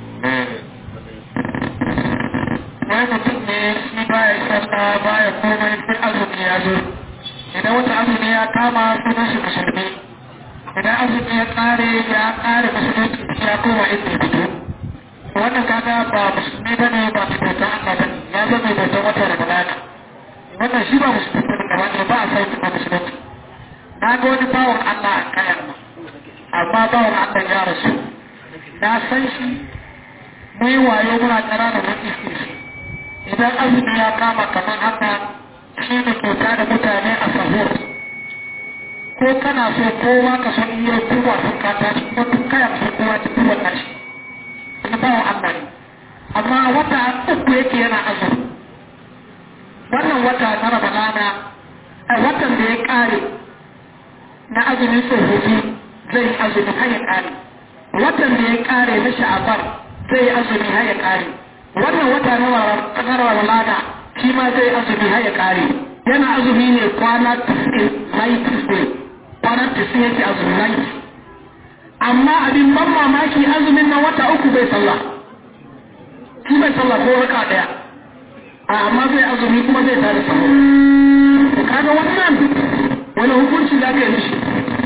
wai mutum ne shi baya sallah baya komai sai azumi ya zo idan wata azumi ya kama sunan shi musulmi idan azumi ya kare ya kare musulunci ya koma inda ya fito wannan kaga ba musulmi ba ne ba mai bautan Allah ba ne ya zama mai bautan wata ramadana wannan shi ba musulmi ba ne gaba ɗaya ba a sauki ba musulunci na ga wani bawan Allah a kayan ma amma bawan Allah ya rasu na san shi mu yi wayo muna ƙananan wani iske shi idan azumi ya kama kamar haka shi ne kyauta da mutane a sahur ko kana so kowa ka so iya kowa sun kata shi ko duk kayan so kowa ta kowa ta shi na bawan Allah ne amma wata uku yake yana azumi wannan wata na ramadana a watan da ya kare na azumin tsofaffi zai yi azumi har ya kare watan da ya kare na sha'abar zai yi azumi har ya kare wannan wata na ramadana shi ma zai azumi har ya kare yana azumi ne kwana 90 kwana 90 yake azumi 90 amma abin ban mamaki azumin na wata uku bai sallah shi bai sallah ko raka daya amma zai azumi kuma zai tare sahur kaga wannan wani hukunci za ka yi mishi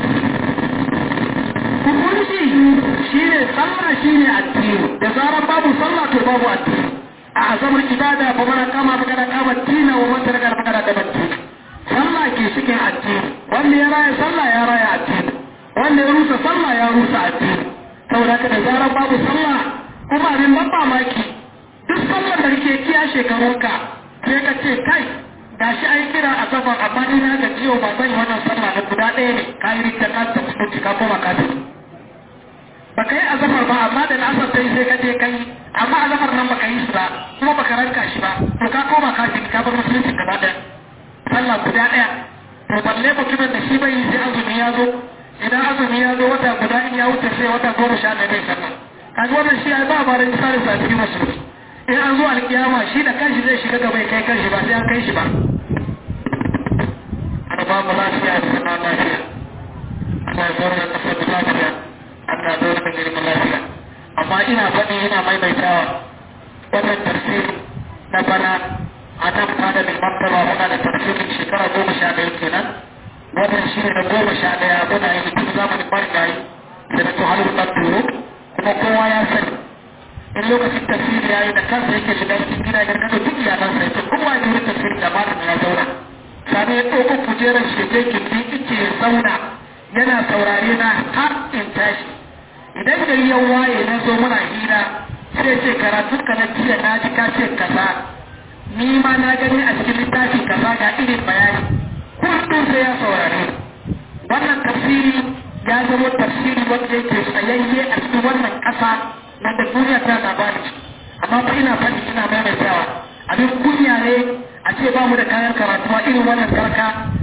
hukunci shine sallah shine addini da zarar babu sallah to babu addini a azabar ibada fa mana kama fa kada kama tina wa man taraka fa kada da batti sallah ke cikin addini wanda ya raya sallah ya raya addini wanda ya rusa sallah ya rusa addini saboda ka da zarar babu sallah kuma abin ban mamaki duk sallar da kake kiya shekarunka sai ka ce kai gashi ai kira a safar amma ni na ga ciwo ba zan yi wannan sallah da guda ɗaya ne ka yi rikta ka ta mutunci ka koma ka tafi ba ka yi azafar ba amma da na'asar ta yi sai ka je ka yi amma azafar nan ba ka yi shi ba kuma ba ka ranka shi ba to ka koma ka ji ka bar musulunci gaba ɗaya sallah guda ɗaya to balle mutumin da shi bai yi sai azumi ya zo idan azumi ya zo wata guda in ya wuce sai wata goma sha ɗaya bai sallah kaga wannan shi ai ba ba da misali sa cikin musulunci in an zo alkiyama shi da kanshi zai shiga gaba ya kai kanshi ba sai an kai shi ba ana ba mu lafiya da sana lafiya ana zaune da kasar da lafiya ana zaune da girman lafiya amma ina faɗi ina maimaitawa wannan tafsiri na bana a nan fada mai martaba muna da tafsirin shekara goma sha ɗaya kenan wannan shi ne na goma sha ɗaya muna yi tun zamanin marigayi da na tuhalar ɗan turo kuma kowa ya sani in lokacin tafsiri ya yi da kansa yake shiga cikin gida da kada duk iyalansa yake kowa ya wurin tafsiri da malamin ya zauna sani ya ɗauko kujerar shi je gindi ice ya zauna yana saurare na har in tashi idan gari ya waye na zo muna hira sai ce karatun ka na jiya na ji ka ce kaza ni ma na gani a cikin littafi kaza ga irin bayani kullum sai ya saurare wannan tafsiri ya zama tafsiri wanda yake tsayayye a cikin wannan ƙasa wanda duniya ta labari amma fa ina faɗi ina maimaitawa abin kunya ne a ce ba mu da kayan karatuwa irin wannan karka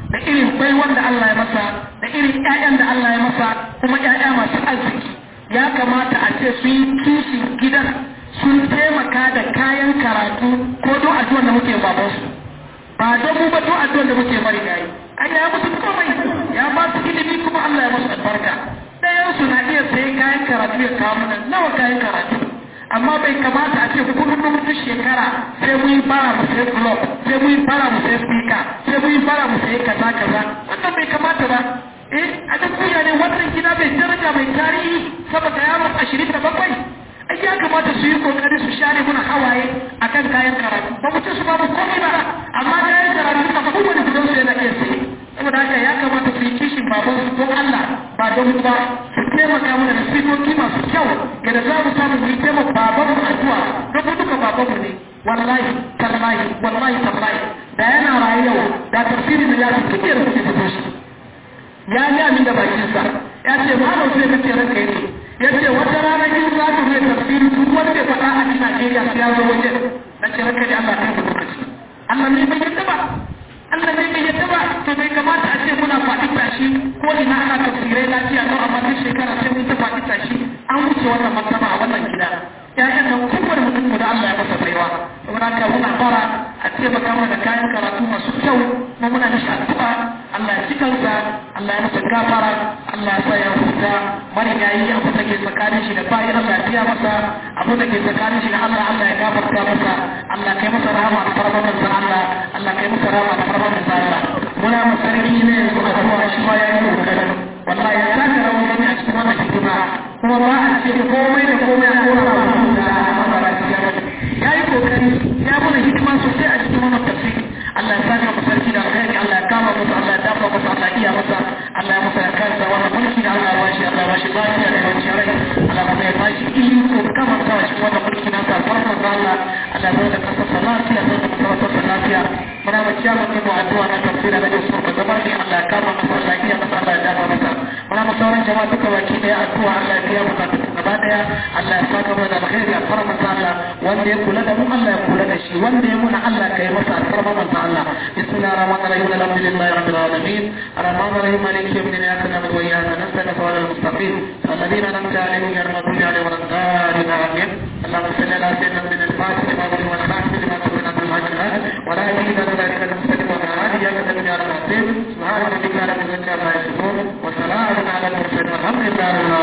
da irin baiwan da Allah ya masa da irin ƴaƴan da Allah ya masa kuma ƴaƴa masu arziki ya kamata a ce sun yi kishin gidan sun taimaka da kayan karatu ko don addu'ar da muke babansu ba don mu ba don addu'ar da muke mari gayi an ya musu komai ya ba su ilimi kuma Allah ya musu albarka ɗayan su na iya sayi kayan karatu ya kawo mana nawa kayan karatu amma bai kamata a ce kullum duk shekara sai mun yi fara mu sai club sai mun yi fara mu sai speaker sai mun yi fara mu sai kaza kaza wannan bai kamata ba eh a duk duniya ne wannan gida mai daraja mai tarihi saboda yaro ashirin da bakwai ai ya kamata su yi kokari su share muna hawaye akan kayan karatu ba mu ce su babu komai ba amma kayan karatu ba kowane gidan su yana iya sai saboda haka ya kamata su yi kishin baban su don Allah ba don ba su taimaka mana da sifofi masu kyau yadda za mu samu mu yi taimaka baban mu addu'a don mu duka baban mu ne wallahi tallahi wallahi tallahi da yana rayu yau da tafsirin da ya fi kike da kuke fito shi ya yi amin da bakinsa ya ce malam sai kace ranka yake ya ce wata rana in za ku zai tafsiri duk wanda ya faɗa a cikin Najeriya sai ya zo wajen na ce ranka da Allah kai ku lokaci Allah ne bai yadda ba Allah ne bai yadda ba to bai kamata a ce muna faɗi tashi ko ina ana tafsirai lafiya don amma duk shekara sai mun ta faɗi tashi an wuce wannan martaba a wannan gida ya'yan nan kowane mutum da Allah ya masa baiwa saboda haka muna fara a ce baka mana da kayan karatu masu kyau kuma muna mishi addu'a Allah ya cikansa Allah ya masa gafara Allah ya sa ya huta mari ya yi abu da ke tsakanin shi da bayan Allah ya biya masa abu da ke tsakanin shi da Allah Allah ya gafarta masa Allah kai masa rahama da farman manzo Allah Allah kai masa rahama da farman manzo Allah muna masarki ne yanzu a zuwa shi ma ya yi kokari wallahi ya taka rawar gani a cikin wannan hidima kuma ba a ce komai da komai a kora ba ya yi kokari ya mana hidima sosai a cikin wannan tafsiri Allah ya saka mu sarki da alkhairi Allah ya kama masa Allah ya dafa masa Allah ya iya masa Allah ya masa kansa wannan mulki da Allah ya bashi Allah ya bashi lafiya da yawanci rai Allah kuma ya bashi iko kama ta cikin wannan mulki na sa farkon da Allah Allah ya da kasa lafiya da kasa lafiya muna mu ciya mu mu addu'a na tafsira da su ka zama ne Allah ya kama masa Allah ya iya masa Allah ya dafa masa muna mu sauran jama'a duka baki daya addu'a Allah ya biya bukatu gaba daya Allah ya saka mu da alkhairi a farkon Allah wanda ya kula da mu Allah ya kula da shi wanda ya muna Allah ka yi masa alfarma manzo Allah bismillahir rahmanir rahim alhamdulillahi rabbil alamin arrahmanir rahim maliki yawmid din iyyaka na'budu wa iyyaka nasta'in ihdinas mustaqim alladhina an'amta alaihim ghayril maghdubi alaihim waladdallin amin اللهم صل على سيدنا من الفاتح لما ظلم والخاتم لما سبق عبد الحاج ولا يزيد ذلك المستقيم ولا هادي يا كتب يا رب سبحان ربك رب العزة عما يصفون وسلام على المرسلين والحمد لله رب العالمين